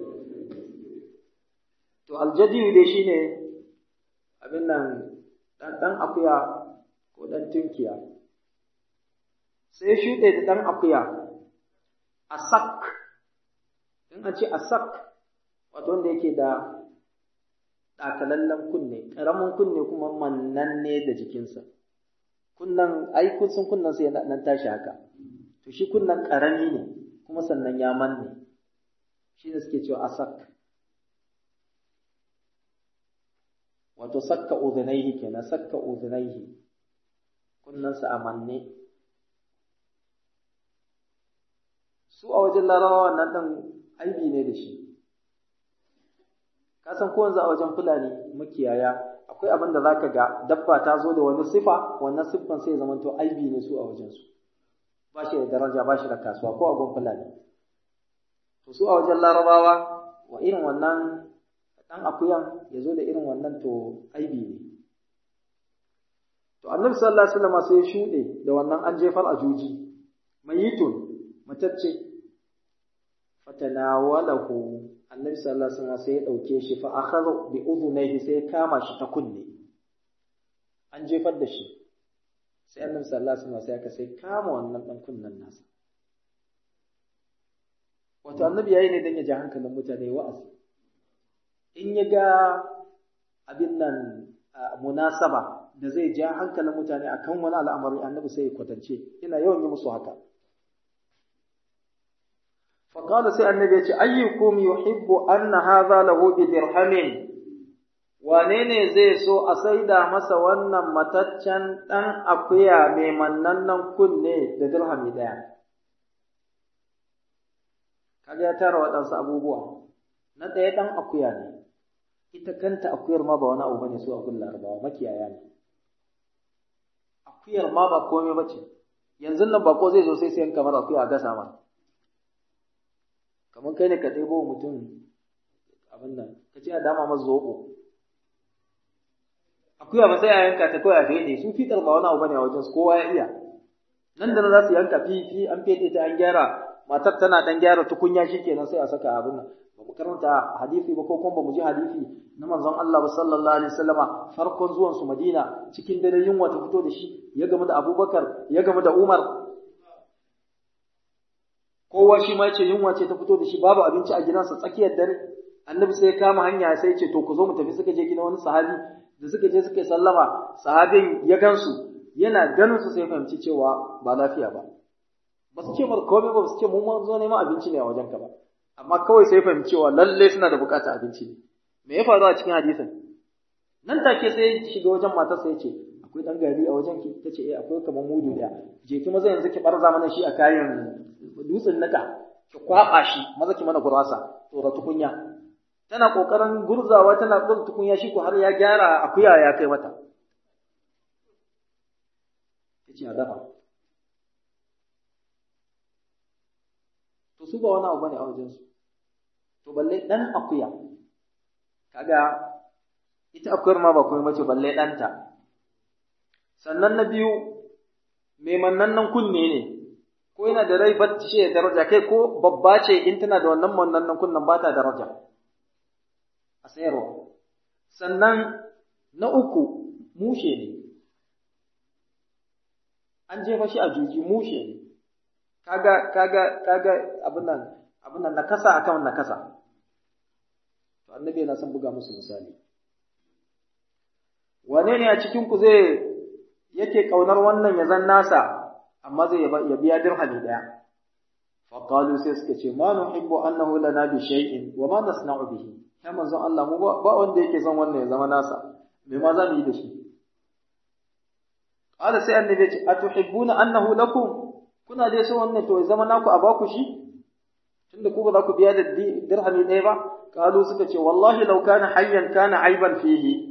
To aljadiyu dai shine abin nan ɗan ɗan akuya ko ɗan tunkiya. Sai shuɗe da ɗan akuya a sak, in an ce a sak, wato wanda yake da ɗakalallen kunne, ƙaramin kunne kuma mannanne da jikinsa. Kunnan, ai kun san kunnan sai nan tashi haka. To shi kunnan ƙarami ne, kuma sannan ya manne. Shi ne suke cewa asak. wato sakka udhunaihi kenan sakka udhunaihi kunnansa a manne su a wajen larabawa wannan ɗan aibi ne da shi ka san ko yanzu a wajen fulani makiyaya akwai abin da zaka ga dabba ta zo da wani sifa wannan siffan sai zama to aibi ne su a wajen su ba shi da daraja ba shi da kasuwa ko a gun fulani to su a wajen larabawa wa irin wannan ɗan akuyan ya zo da irin wannan to aibi ne. To annabi sallallahu alaihi wasallam sai ya shuɗe da wannan an jefar a juji mayitun matacce fatanawalahu annabi sallallahu alaihi wasallam sai ya ɗauke shi fa akhadha bi udhunayhi sai ya kama shi ta kunne an jefar da shi sai annabi sallallahu alaihi wasallam sai aka sai kama wannan ɗan kunnen nasa wato annabi yayi ne dan ya ja hankalin mutane wa'azi in ya ga abin nan munasaba da zai ja hankalin mutane akan wani al'amari annabi sai ya kwatance ina yawan yi musu haka faqala sai annabi ya ce ayyukum yuhibbu anna hadha lahu bi dirhamin wane ne zai so a saida masa wannan mataccen dan akuya mai mannannan kunne da dirhami daya kaga ya tara waɗansu abubuwa na ɗaya ɗan akuya ne ita kanta akuyar ma ba wani abu bane su a kun larabawa makiyaya ne akuyar ma ba komai ba ce yanzu nan bako zai zo sai sayan kamar akuya a gasa ma kamar kai ne ka ɗebo mutum abin nan ka ce a dama masa zoɓo akuya ba sai a yanka ta kawai a fede su fitar ba wani abu bane a wajen su kowa ya iya nan da nan za su yanka fifi an fede ta an gyara matar tana dan gyara tukunya shikenan sai a saka abin nan ba mu karanta hadisi ba ko kuma ba mu ji hadisi na manzon Allah ba sallallahu alaihi wasallama farkon zuwan su Madina cikin dare yunwa ta fito da shi ya gamu da Abubakar ya gamu da Umar kowa shi ma yace yunwa ce ta fito da shi babu abinci a gidansa tsakiyar dare annabi sai ya kama hanya sai ya ce to ku zo mu tafi suka je gidan wani sahabi da suka je suka yi sallama sahabin ya gansu yana ganin su sai fahimci cewa ba lafiya ba ba su ce mar komai ba su ce mu mun zo neman abinci ne a wajen ka ba amma kawai sai fahimci cewa lalle suna da bukatar abinci ne me ya faru a cikin hadisin nan take sai shiga wajen matarsa ya ce akwai dan gari a wajen ki tace eh akwai kamar mudu daya je ki maza yanzu ki barza mana shi a kayan dutsen naka ki kwaba shi maza ki mana gurasa tsora tukunya tana kokarin gurzawa tana tsora tukunya shi ko har ya gyara akuya ya kai mata yace a dafa to su ba wani abu bane a wajen su to balle dan akuya kaga ita akuyar ma ba kuma mace balle ɗanta sannan na biyu mai mannannan kunne ne ko yana da rai bacci da daraja kai ko babba ce in tana da wannan mannannan kunnen ba ta daraja a sayarwa sannan na uku mushe ne an jefa shi a juji mushe ne kaga kaga kaga abin nan abin nan nakasa akan nakasa to annabi yana son buga musu misali wane ne a cikin ku zai yake kaunar wannan ya zan nasa amma zai ya biya dirhami daya fa qalu sai suka ce ma nuhibbu annahu lana bi shay'in wa ma nasna'u bihi ya manzon Allah mu ba wanda yake son wannan ya zama nasa me ma za mu yi da shi qala sai annabi ya ce atuhibbuna annahu lakum kuna dai so wannan to ya zama naku a baku shi tunda ku ba za ku biya da dirhami ɗaya ba qalu suka ce wallahi law kana hayyan kana aiban fihi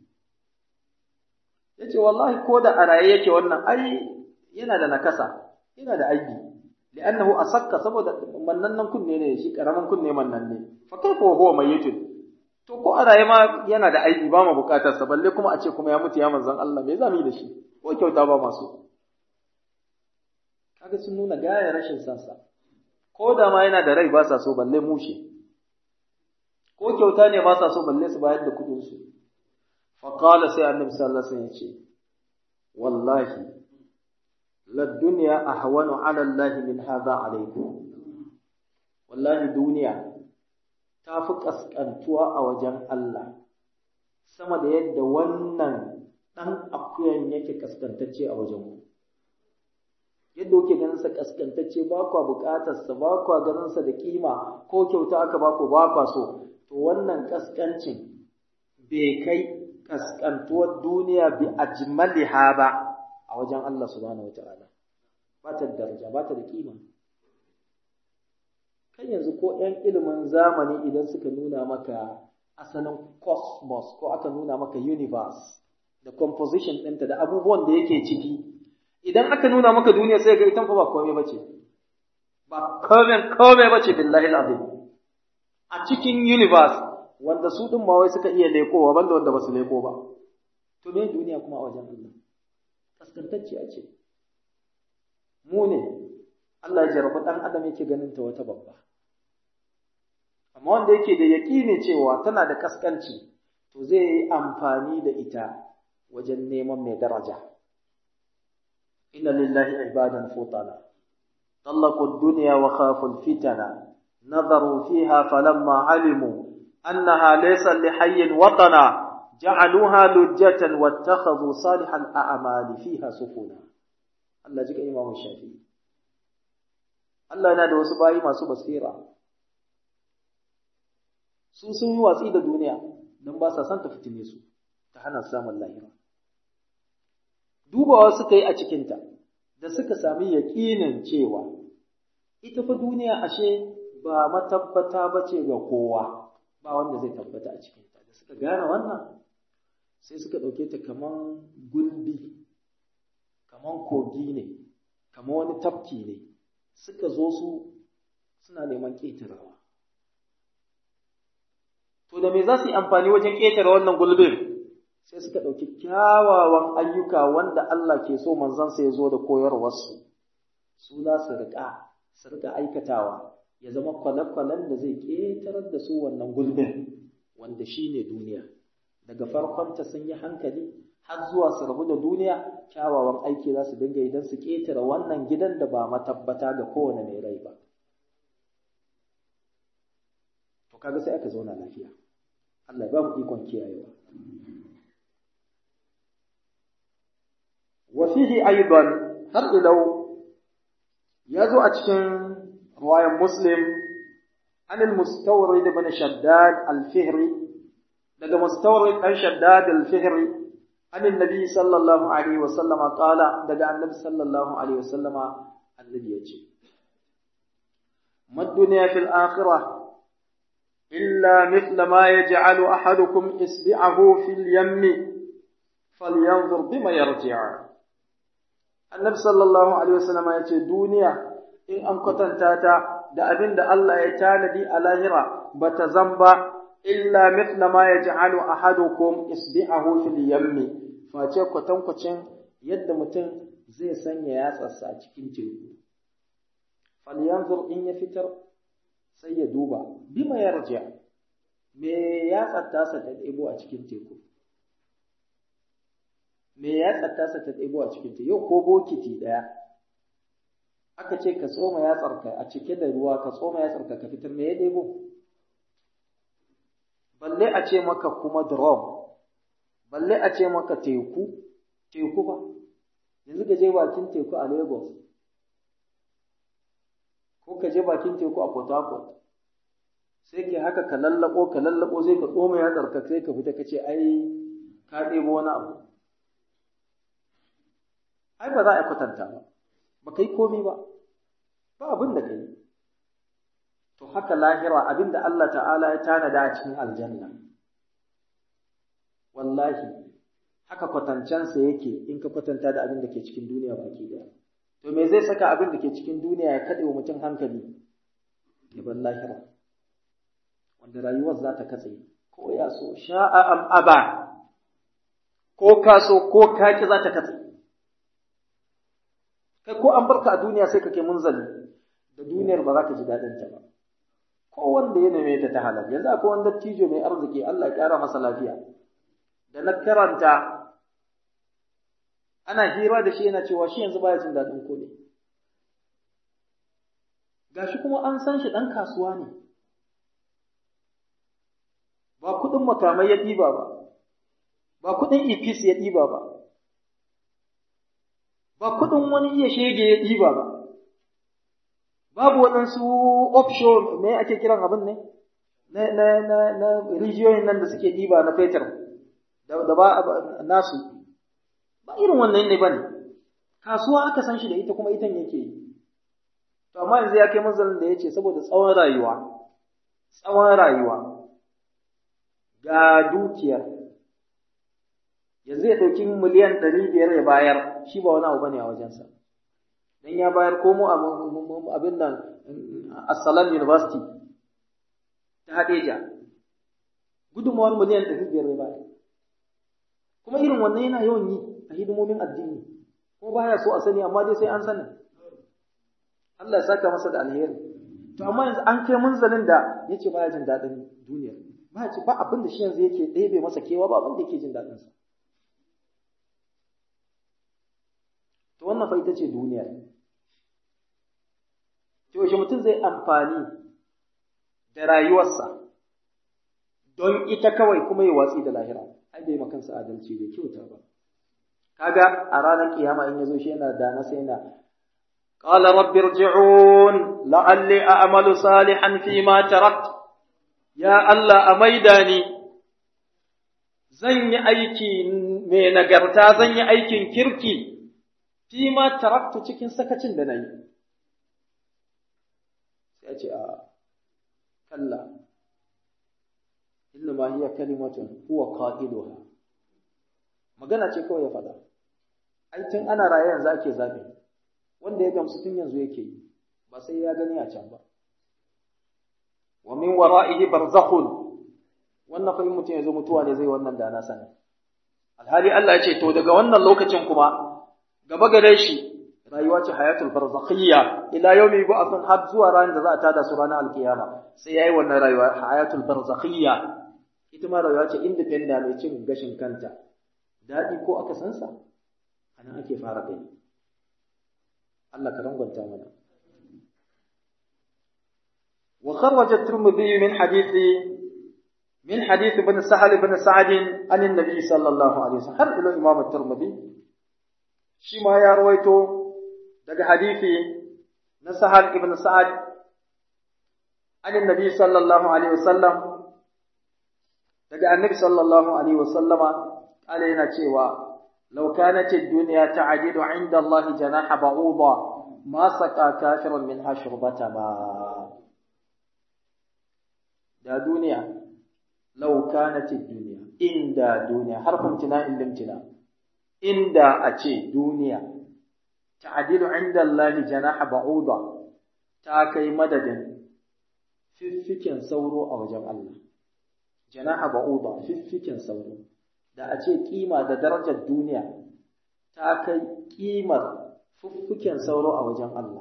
yace wallahi ko da a raye yake wannan ai yana da nakasa yana da aibi li'annahu asakka saboda mannannan kunne ne shi karaman kunne mannan ne fa kaifa huwa mayyitun to ko a raye ma yana da aibi ba mu bukatar sa balle kuma a ce kuma ya mutu ya manzon Allah me zamu yi da shi ko kyauta ba masu kaga sun nuna gaya rashin sansa ko da ma yana da rai ba sa so balle mushe ko kyauta ne ba sa so balle su bayar da kudin su فقال سي النبي صلى الله عليه وسلم والله للدنيا أهون على الله من هذا عليكم والله الدنيا تافك أسكنتوا أوجن الله sama da yadda wannan ɗan akuyan yake kaskantacce a wajen ku yadda kuke ganin sa kaskantacce ba kwa buƙatar sa ba kwa ganin sa da kima ko kyauta aka ba ku ba kwa so to wannan kaskancin bai kai kaskantuwar duniya bi ajmaliha ba a wajen Allah subhanahu wataala ba ta daraja ba ta da kima kan yanzu ko ‘yan ilimin zamani idan suka nuna maka asalin cosmos ko aka nuna maka universe da composition ɗinta da abubuwan da yake ciki idan aka nuna maka duniya sai ga ita ba komai bace ba komai komai bace billahi alazim a cikin universe wanda su ɗin ma wai suka iya lekowa banda wanda ba su leko ba. To me duniya kuma a wajen Allah? Kaskantacciya ce. Mu ne, Allah ya jarabi ɗan adam yake ganin ta wata babba. Amma wanda yake da yaƙini cewa tana da kaskanci, to zai yi amfani da ita wajen neman mai daraja. Inna lillahi ibadan futana. طلقوا الدنيا وخافوا الفتن نظروا فيها فلما علموا أنها ليس لحي وطنا جعلوها لجة واتخذوا صالح الأعمال فيها سفنا الله جيك إمام الشافعي Allah yana da wasu bayi masu basira su sun yi watsi da duniya don ba sa son ta fitine su ta hana samun lahira dubawa suka yi a cikinta da suka sami yaƙinin cewa ita fa duniya ashe ba matabbata ba ce ga kowa ba wanda zai tabbata a cikinta da suka gane wannan sai suka ɗauke ta kaman gulbi kaman kogi ne kaman wani tafki ne suka zo su suna neman ƙetarawa to da me za su yi amfani wajen ƙetare wannan gulbin sai suka ɗauki kyawawan ayyuka wanda Allah ke so manzansa ya zo da koyarwarsu su za su riƙa su riƙa aikatawa ya zama kwale-kwalen da zai ƙetarar da su wannan gulbin wanda shi ne duniya daga farkonta sun yi hankali har zuwa su rabu da duniya kyawawan aiki za su dinga idan su ƙetare wannan gidan da ba matabbata ga kowane mai rai ba to kaga sai aka zauna lafiya Allah ba mu ikon kiyayewa wa fihi aidan har ilau ya zo a cikin ruwayan muslim an al-mustawrid ibn shaddad al-fihri daga mustawrid dan shaddad al-fihri an annabi sallallahu alaihi wa sallama qala daga annabi sallallahu alaihi wa sallama annabi yace mad dunya fil akhirah illa mithla ma yaj'alu ahadukum isbi'ahu fil yammi falyanzur bima yarji'a annabi sallallahu alaihi wasallam ya ce duniya in an kwatanta ta da abin da Allah ya tanadi a lahira bata zamba illa mithla ma yaj'alu ahadukum isbi'ahu fil yammi face kwatankwacin yadda mutum zai sanya yatsarsa a cikin teku falyanzur in ya fitar sai ya duba bima yarja me yatsar tasa ta ɗebo a cikin teku me ya tsattasa ta ɗebo a cikinta yau ko bokiti ɗaya aka ce ka tsoma yatsarka a cike da ruwa ka tsoma yatsarka ka fitar me ya ɗebo balle a ce maka kuma drum balle a ce maka teku teku ba yanzu ka je bakin teku a lagos ko ka je bakin teku a port harcourt sai ke haka ka lallabo ka lallabo sai ka tsoma yatsarka sai ka fita ka ce ai ka ɗebo wani abu ai ba za a kwatanta ba ba kai komai ba ba abin da kai to haka lahira abin da Allah ta'ala ya tanada a cikin aljanna wallahi haka kwatancensa yake in ka kwatanta da abin da ke cikin duniya baki daya to me zai saka abin da ke cikin duniya ya kaɗe wa mutum hankali ya bar lahira wanda rayuwar za ta katse ko ya so sha'a am aba ko ka so ko ka ki za ta katse kai ko an barka a duniya sai ka kai munzali da duniyar ba za ka ji daɗin ta ba ko wanda ya neme ta ta halal yanzu akwai wanda dattijo mai arziki Allah ya ƙara masa lafiya da na karanta ana hira da shi yana cewa shi yanzu baya jin daɗin kuɗi gashi kuma an san shi ɗan kasuwa ne ba kuɗin makamai ya ɗiba ba ba kuɗin ifis ya ɗiba ba ba kuɗin wani iya shege ya ɗiba ba, babu waɗansu offshore me ake kiran abin ne, na, na, na, na rijiyoyin nan da suke ɗiba na fetur, da, ba nasu, ba irin wannan ne ba ne, kasuwa aka san shi da ita kuma itan yake yi. To, amma yanzu ya kai manzalin da ya ce saboda tsawon rayuwa, tsawon rayuwa, ga dukiyar, yanzu ya ɗauki miliyan ɗari biyar ya bayar shi ba wani abu bane a wajensa dan ya bayar komo abin nan Assalam University ta Hadeja gudunmawar miliyan ɗari biyar ya bayar kuma irin wannan yana yawan yi a hidimomin addini ko baya so a sani amma dai sai an sani Allah ya saka masa da alheri to amma yanzu an kai munzalin da yace baya jin daɗin duniya ba ba abin da shi yanzu yake ɗebe masa kewa ba abin da yake jin daɗin sa To wannan fa ita ce duniya. To yaushe mutum zai amfani da rayuwarsa don ita kawai kuma ya watsi da lahira. Ai bai makansa adalci bai kyauta ba. Kaga a ranar kiyama in yazo shi yana da na sai na قال رب ارجعون لعلي أعمل صالحا فيما تركت يا الله أميداني zan yi aiki mai nagarta zan yi aikin kirki fi ma taraktu cikin sakacin da na yi. Sai ce a kalla, inna ma hiya kalimatun huwa qailuha magana ce kawai ya faɗa. Ai tun ana raye yanzu ake zaɓe, wanda ya gamsu tun yanzu yake yi, ba sai ya gani a can ba. Wa min wara'ihi barzakhun wannan fa in mutum ya zo mutuwa ne zai wannan da na sani. Alhali Allah ya ce to daga wannan lokacin kuma gaba gare shi rayuwa ce hayatul barzakhiyya ila yawmi yub'athun har zuwa ranar da za a tada su ranar alkiyama sai yayi wannan rayuwa hayatul barzakhiyya ita ma rayuwa ce independent mai cin gashin kanta dadi ko aka san sa anan ake fara gani Allah ka rangwanta mana wa kharraja at-tirmidhi min hadithi من حديث ابن سهل بن سعد عن النبي صلى الله عليه وسلم هل إلى إمام الترمذي شما يا رويتو daga hadisi na Sahal ibn Sa'ad an annabi sallallahu alaihi wasallam daga annabi sallallahu alaihi wasallama kala yana cewa law kanat ad-dunya ta'dilu 'inda Allah janaha ba'uda ma saqa kafirun min hashurbata ma da duniya law kanat ad-dunya inda duniya harfin tina'in limtina inda a ce duniya ta'dilu 'inda Allah janaha ba'uda ta kai madadin fiffiken sauro a wajen Allah janaha ba'uda fiffiken sauro da a ce kima da darajar duniya ta kai kimar fiffiken sauro a wajen Allah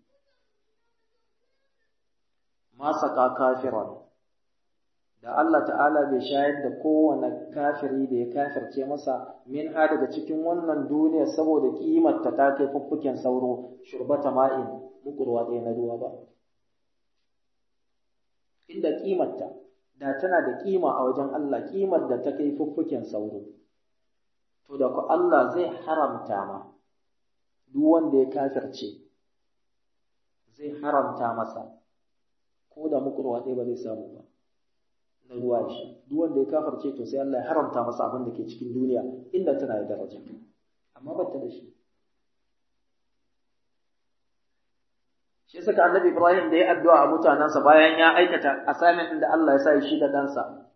ma saka kafiran da Allah ta'ala bai shayar da kowane kafiri da ya kafirce masa min ha daga cikin wannan duniya saboda kimar ta ta kai fuffuken sauro shurbata ma'in mukurwa ɗaya na ruwa ba inda kimarta da tana da kima a wajen Allah kimar da ta kai fuffuken sauro to da ku Allah zai haramta ma duk wanda ya kafirce zai haramta masa ko da mukurwa ɗaya ba zai samu ba na ruwa shi duk wanda ya kafarce to sai Allah ya haramta masa abin da ke cikin duniya inda tana da daraja amma ba ta da shi shi saka annabi Ibrahim da ya addu'a a mutanansa bayan ya aikata assignment da Allah ya sa shi da dansa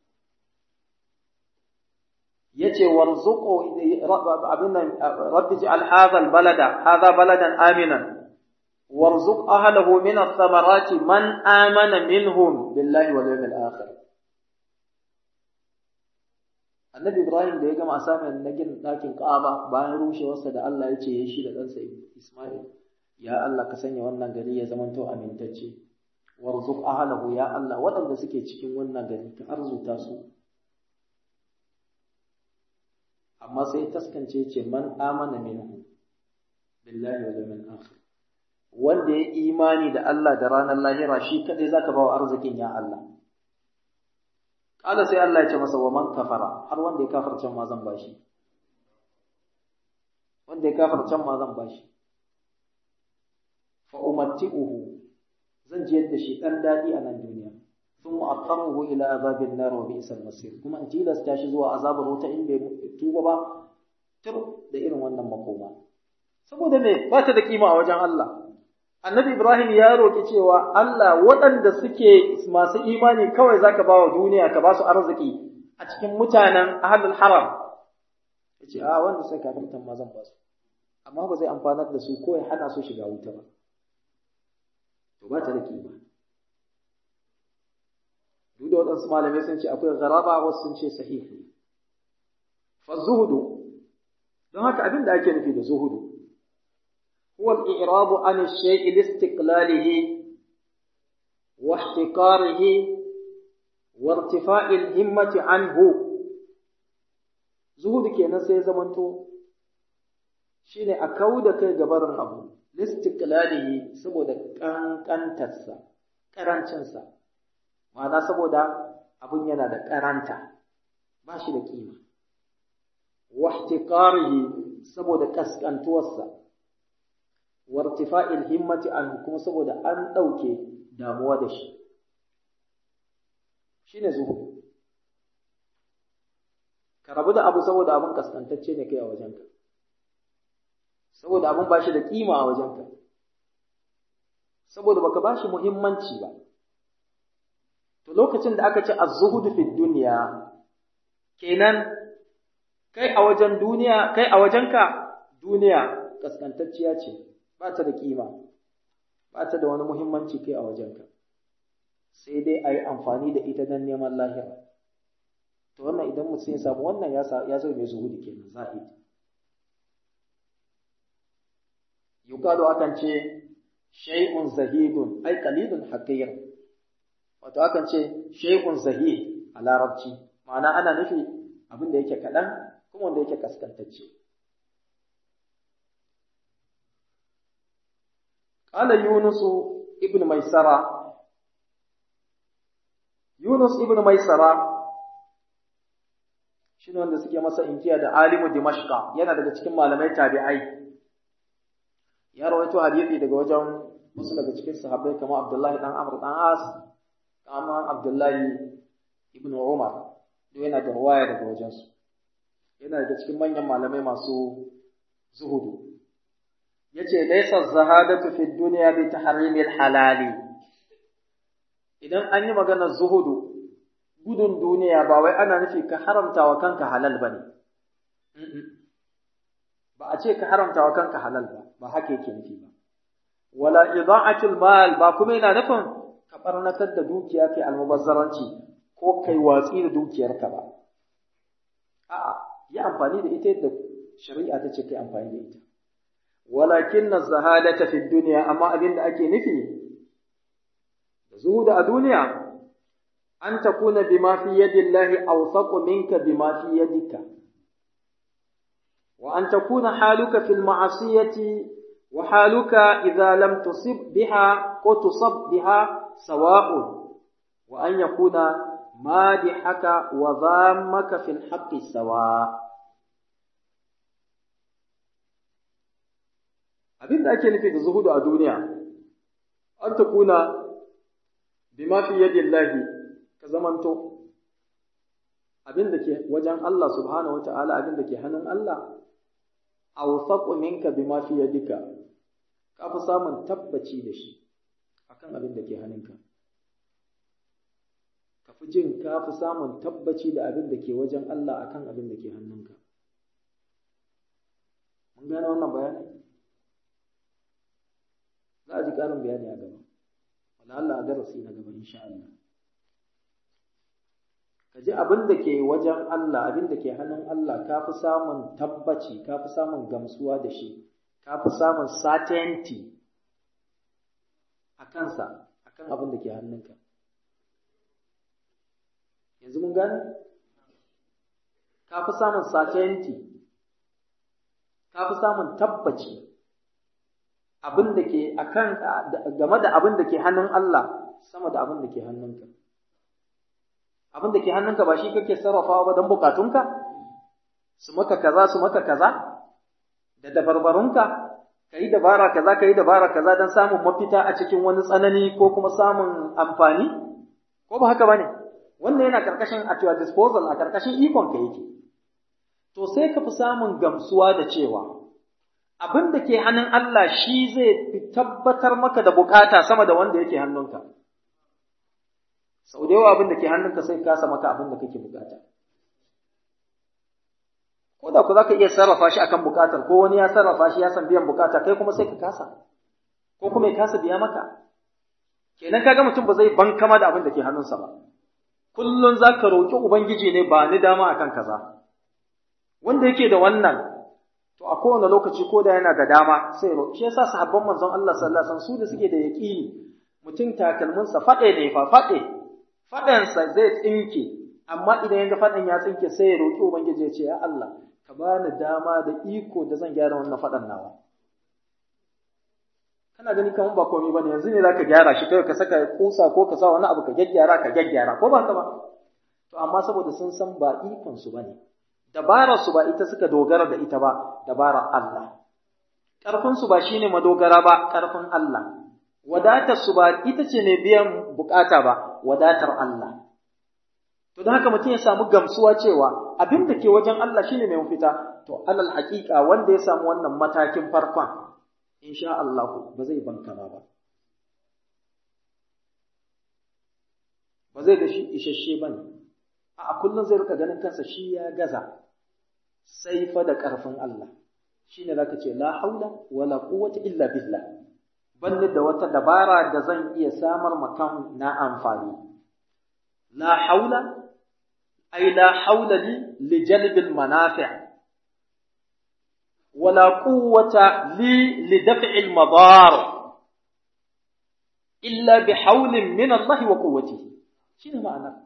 yace warzuqu abin nan rabbi ij'al hadha albalada hadha baladan aminan warzuq ahlahu min ath-thamarati man amana minhum billahi wal yawmil akhir Annabi Ibrahim da ya gama asamin na gina ɗakin Ka'aba bayan rushewarsa da Allah ya ce ya shi da ɗansa Ismail, ya Allah ka sanya wannan gari ya zamanto amintacce, warzuq ahlahu ya Allah waɗanda suke cikin wannan gari ka arzuta su. Amma sai taskance ce man amana minhu billahi wa yawmil akhir. Wanda ya imani da Allah da ranar lahira shi kadai zaka ba wa arzikin ya Allah. Kala sai Allah ya ce masa wa man kafara har wanda ya kafarcan ma zan bashi. Wanda ya kafarcan ma zan bashi. Fa umatti'uhu zan jiyar da shi dan dadi a nan duniya. Sun mu'attaruhu ila azabin nar wa bi'sal masir. Kuma in tilasta shi zuwa azabar wuta in bai tuba ba tur da irin wannan makoma. Saboda me ba ta da kima a wajen Allah. Annabi Ibrahim ya roƙi cewa Allah waɗanda suke masu imani kawai zaka ba wa duniya ka ba su arziki a cikin mutanen ahlul haram. Ya ce, A wanda sai kafirtan ma zan ba su, amma ba zai amfanar da su ko ya hana su shiga wuta ba. To ba ta da kima. Duk da waɗansu malamai sun ce akwai garaba wasu sun ce sahihi. Fa zuhudu, don haka abin da ake nufi da zuhudu, هو الإعراض عن الشيء لاستقلاله واحتقاره وارتفاع الهمة عنه زهود kenan sai zamanto shine a kauda kai gabarin abu listiqlalihi saboda kankantarsa karancinsa ma'ana saboda abun yana da karanta ba shi da kima wahtiqarihi saboda kaskantuwarsa wartifa'il himmati an kuma saboda an ɗauke damuwa da shi shine zuhud ka rabu da abu saboda abin kaskantacce ne kai a wajenka saboda abin ba shi da kima a wajenka saboda baka ba shi muhimmanci ba to lokacin da aka ce az-zuhud fi dunya kenan kai a wajen duniya kai a wajenka duniya kaskantacciya ce ba ta da kima ba ta da wani muhimmanci kai a wajenka sai dai a yi amfani da ita don neman lahira to wannan idan mutum ya samu wannan ya zo mai zuhudi kenan zahid yuqalu akan ce shay'un zahidun ai qalilun haqir wato akan ce shay'un zahid a larabci ma'ana ana nufi abin da yake kaɗan kuma wanda yake kaskantacce قال يونس ابن ميسرة يونس ابن ميسرة shine wanda suke masa inkiya da alimu dimashqa yana daga cikin malamai tabi'ai ya rawaito hadisi daga wajen wasu daga cikin sahabbai kamar Abdullahi dan Amr dan As kama Abdullahi ibn Umar duk yana da ruwaya daga wajen su yana daga cikin manyan malamai masu zuhudu yace laysa zahadatu fi dunya bi tahrimil halali idan an yi maganar zuhudu gudun duniya ba wai ana nufi ka haramta wa kanka halal bane ba a ce ka haramta wa kanka halal ba ba haka yake nufi ba wala ida'atul mal ba kuma yana nufin ka barnatar da dukiya kai almubazzaranci ko kai watsi da dukiyarka ba a'a yi amfani da ita yadda shari'a ta ce kai amfani da ita walakin az-zahadata fi dunya amma abin da ake nufi da zuhuda a duniya an takuna bima fi yadillahi awsaqu minka bima fi yadika wa an takuna haluka fil ma'asiyati wa haluka idza lam tusib biha ko tusab biha sawa'un wa an yakuna madihaka wa dhammaka fil haqqi sawa' abin da ake nufi da zuhudu a duniya an ta kuna bima fi yadillahi ka zamanto abin da ke wajen Allah subhanahu wa ta'ala abin da ke hannun Allah awsaqu minka bima fi yadika ka fi samun tabbaci da shi akan abin da ke hannunka ka fi jin ka fi samun tabbaci da abin da ke wajen Allah akan abin da ke hannunka mun gane wannan bayani za a ji ƙarin bayani a gaba wala Allah a darasi na gaba insha Allah ka ji abin da ke wajen Allah abin da ke hannun Allah ka fi samun tabbaci ka fi samun gamsuwa da shi ka fi samun certainty a kansa a kan abin da ke hannunka yanzu mun gane ka fi samun certainty ka fi samun tabbaci abin da ke akan game da abin da ke hannun Allah sama da abin da ke hannunka abin da ke hannunka ba shi kake sarrafawa ba don bukatunka su maka kaza su maka kaza da dabarbarunka ka yi dabara kaza ka yi dabara kaza don samun mafita a cikin wani tsanani ko kuma samun amfani ko ba haka ba ne wannan yana karkashin at your disposal a karkashin ikon ka yake to sai ka fi samun gamsuwa da cewa abin da ke hannun Allah shi zai fi tabbatar maka da bukata sama da wanda yake hannunka. Sau da yawa abin da ke hannunka sai kasa maka abin da kake bukata. Ko da ku za ka iya sarrafa shi akan bukatar, ko wani ya sarrafa shi ya san biyan bukata, kai kuma sai ka kasa, ko kuma ya kasa biya maka. Kenan kaga mutum ba zai bankama da abin da ke hannunsa ba. Kullum za ka roƙi Ubangiji ne ba ni dama akan kaza. Wanda yake da wannan, to a kowane lokaci ko da yana da dama sai roƙi shi yasa sahabban manzon Allah sallallahu alaihi wasallam su da suke da yaqini mutum takalminsa faɗe ne fa faɗe faɗansa zai tsinke amma idan yanga faɗan ya tsinke sai ya roƙi ubangiji ya ce ya Allah ka bani dama da iko da zan gyara wannan faɗan nawa kana gani kamar ba komai bane yanzu ne zaka gyara shi kai ka saka kusa ko ka sa wani abu ka gyaggyara ka gyaggyara ko ba ka ba to amma saboda sun san ba ikon su bane dabarar su ba ita suka dogara da ita ba dabarar Allah ƙarfin su ba shine madogara ba ƙarfin Allah wadatar su ba ita ce ne biyan bukata ba wadatar Allah to don haka mutum ya samu gamsuwa cewa abin da ke wajen Allah shine mai mafita to alal haƙiƙa wanda ya samu wannan matakin farkon insha Allah ba zai bankama ba ba zai ga shi isasshe ba ne a kullum zai rika ganin kansa shi ya gaza sai fa da ƙarfin Allah shine zaka ce la haula wala quwwata illa billah banni da wata dabara da zan iya samar makan na amfani la haula ay la haula li li jalbil manafi' wala quwwata li li daf'il madar illa bi hawlin min Allah wa quwwatihi shine ma'ana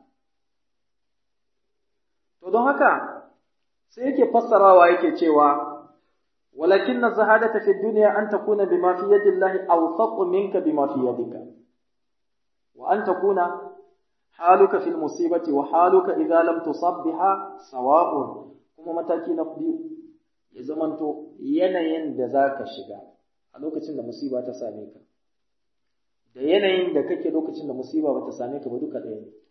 to don haka sai yake fassarawa yake cewa ولكن الزهادة في الدنيا أن تكون بما في يد الله أوثق منك بما في يدك وأن تكون حالك في المصيبة وحالك إذا لم تصب بها سواء كما متاكي نقضي يزمنتو ينين da zaka shiga a lokacin da musiba ta same ka da yanayin da kake lokacin da musiba ba ta same ka ba duka ɗaya ne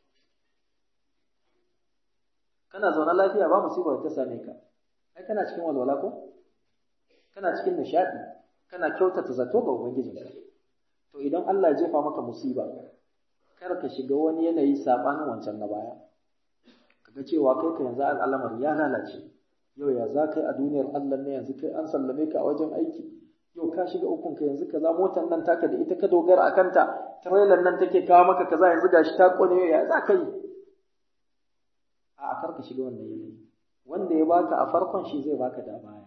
kana zaune lafiya ba musiba ta same ka ai kana cikin walwala ko kana cikin nishadi kana kyautata zato ga ubangijinka to idan Allah ya jefa maka musiba kar ka shiga wani yanayi sabanin wancan na baya kaga cewa kai ka yanzu al'amar ya lalace yau ya za kai a duniyar Allah ne yanzu kai an sallame ka a wajen aiki yau ka shiga ukun ka yanzu kaza motar nan taka da ita ka dogara akan ta trailer nan take kawo maka kaza yanzu gashi ta kone yau ya za ka yi a kar ka shiga wannan yanayi wanda ya baka a farkon shi zai baka da baya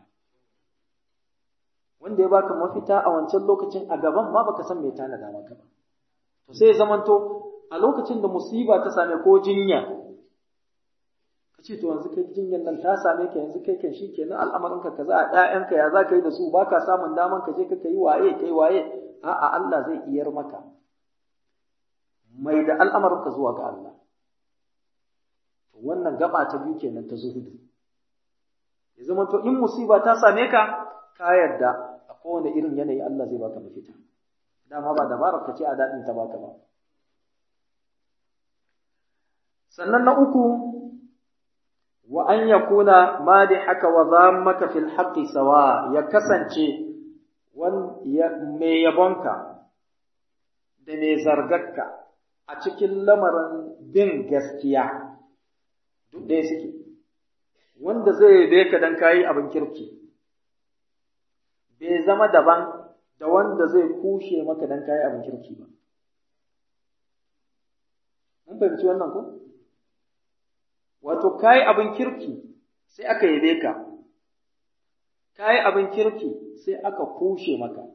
wanda ya baka mafita a wancan lokacin a gaban ma baka san me tanada maka ba to sai ya zamanto a lokacin da musiba ta same ko jinya ka ce to yanzu kai jinyar nan ta same ka yanzu kai kan shi kenan al'amarin ka kaza a ƴaƴanka ya za ka yi da su baka samun daman ka je ka kai waye kai waye a'a Allah zai iyar maka mai da al'amarin ka zuwa ga Allah to wannan gaba ta biyu kenan ta zuhudu ya zamanto in musiba ta same ka ka yarda a kowane irin yanayi Allah zai baka mafita dama ba dabarar ka ce a daɗin ta baka ba sannan na uku wa an yakuna madihaka wa dhammaka fil haqqi sawa ya kasance wan ya me yabonka da me zargarka a cikin lamarin bin gaskiya duk ɗaya suke wanda zai yabe ka dan kayi abin kirki bai zama daban da wanda zai kushe maka dan kayi abin kirki ba. Mun fahimci wannan ko? Wato, kayi abin kirki sai aka yabe ka, kayi abin kirki sai aka kushe maka.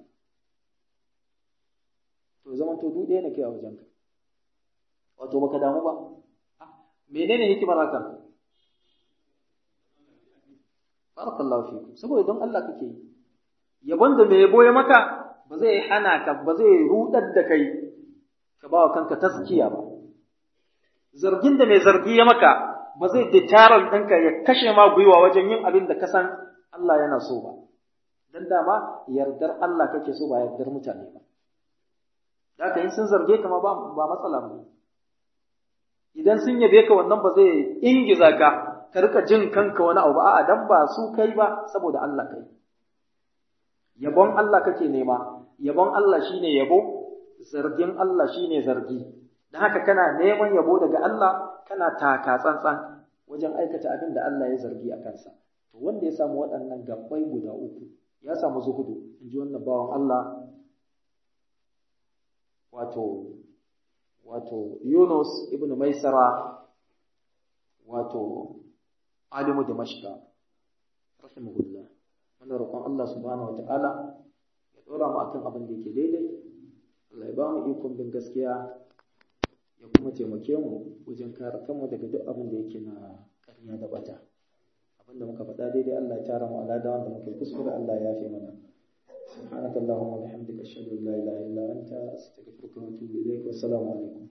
To, zaman to duk ɗaya na kai a wajenka. Wato, baka damu ba. Menene hikimar hakan? Barakallahu fikum. Saboda don Allah kake yi. yabon da mai yabo ya maka ba zai hana ka ba zai rudar da kai ka ba wa kanka taskiya ba zargin da mai zargi ya maka ba zai deterrent ɗinka ya kashe ma gwiwa wajen yin abin da ka san Allah yana so ba dan dama yardar Allah kake so ba yardar mutane ba da haka in sun zarge ka ma ba matsala ba idan sun yabe ka wannan ba zai ingiza ka ka rika jin kanka wani abu a'a dan ba su kai ba saboda Allah kai yabon Allah kake nema yabon Allah shine yabo zargin Allah shine zargi dan haka kana neman yabo daga Allah kana taka tsantsan wajen aikata abin da Allah ya zargi a kansa to wanda ya samu waɗannan gabbai guda uku ya samu zuhudu in ji wannan bawan Allah wato wato Yunus ibn Maisara wato alimu Damashqa rahimahullah muna roƙon Allah subhanahu ta'ala ya ɗora mu akan abin da yake daidai Allah ya ba mu ikon bin gaskiya ya kuma taimake mu wajen kare kanmu daga duk abin da yake na ƙarya da bata abin da muka faɗa daidai Allah ya tara mu alada wanda muka yi kuskure Allah ya yafe mana سبحانك اللهم وبحمدك أشهد أن لا إله إلا أنت أستغفرك وأتوب إليك والسلام عليكم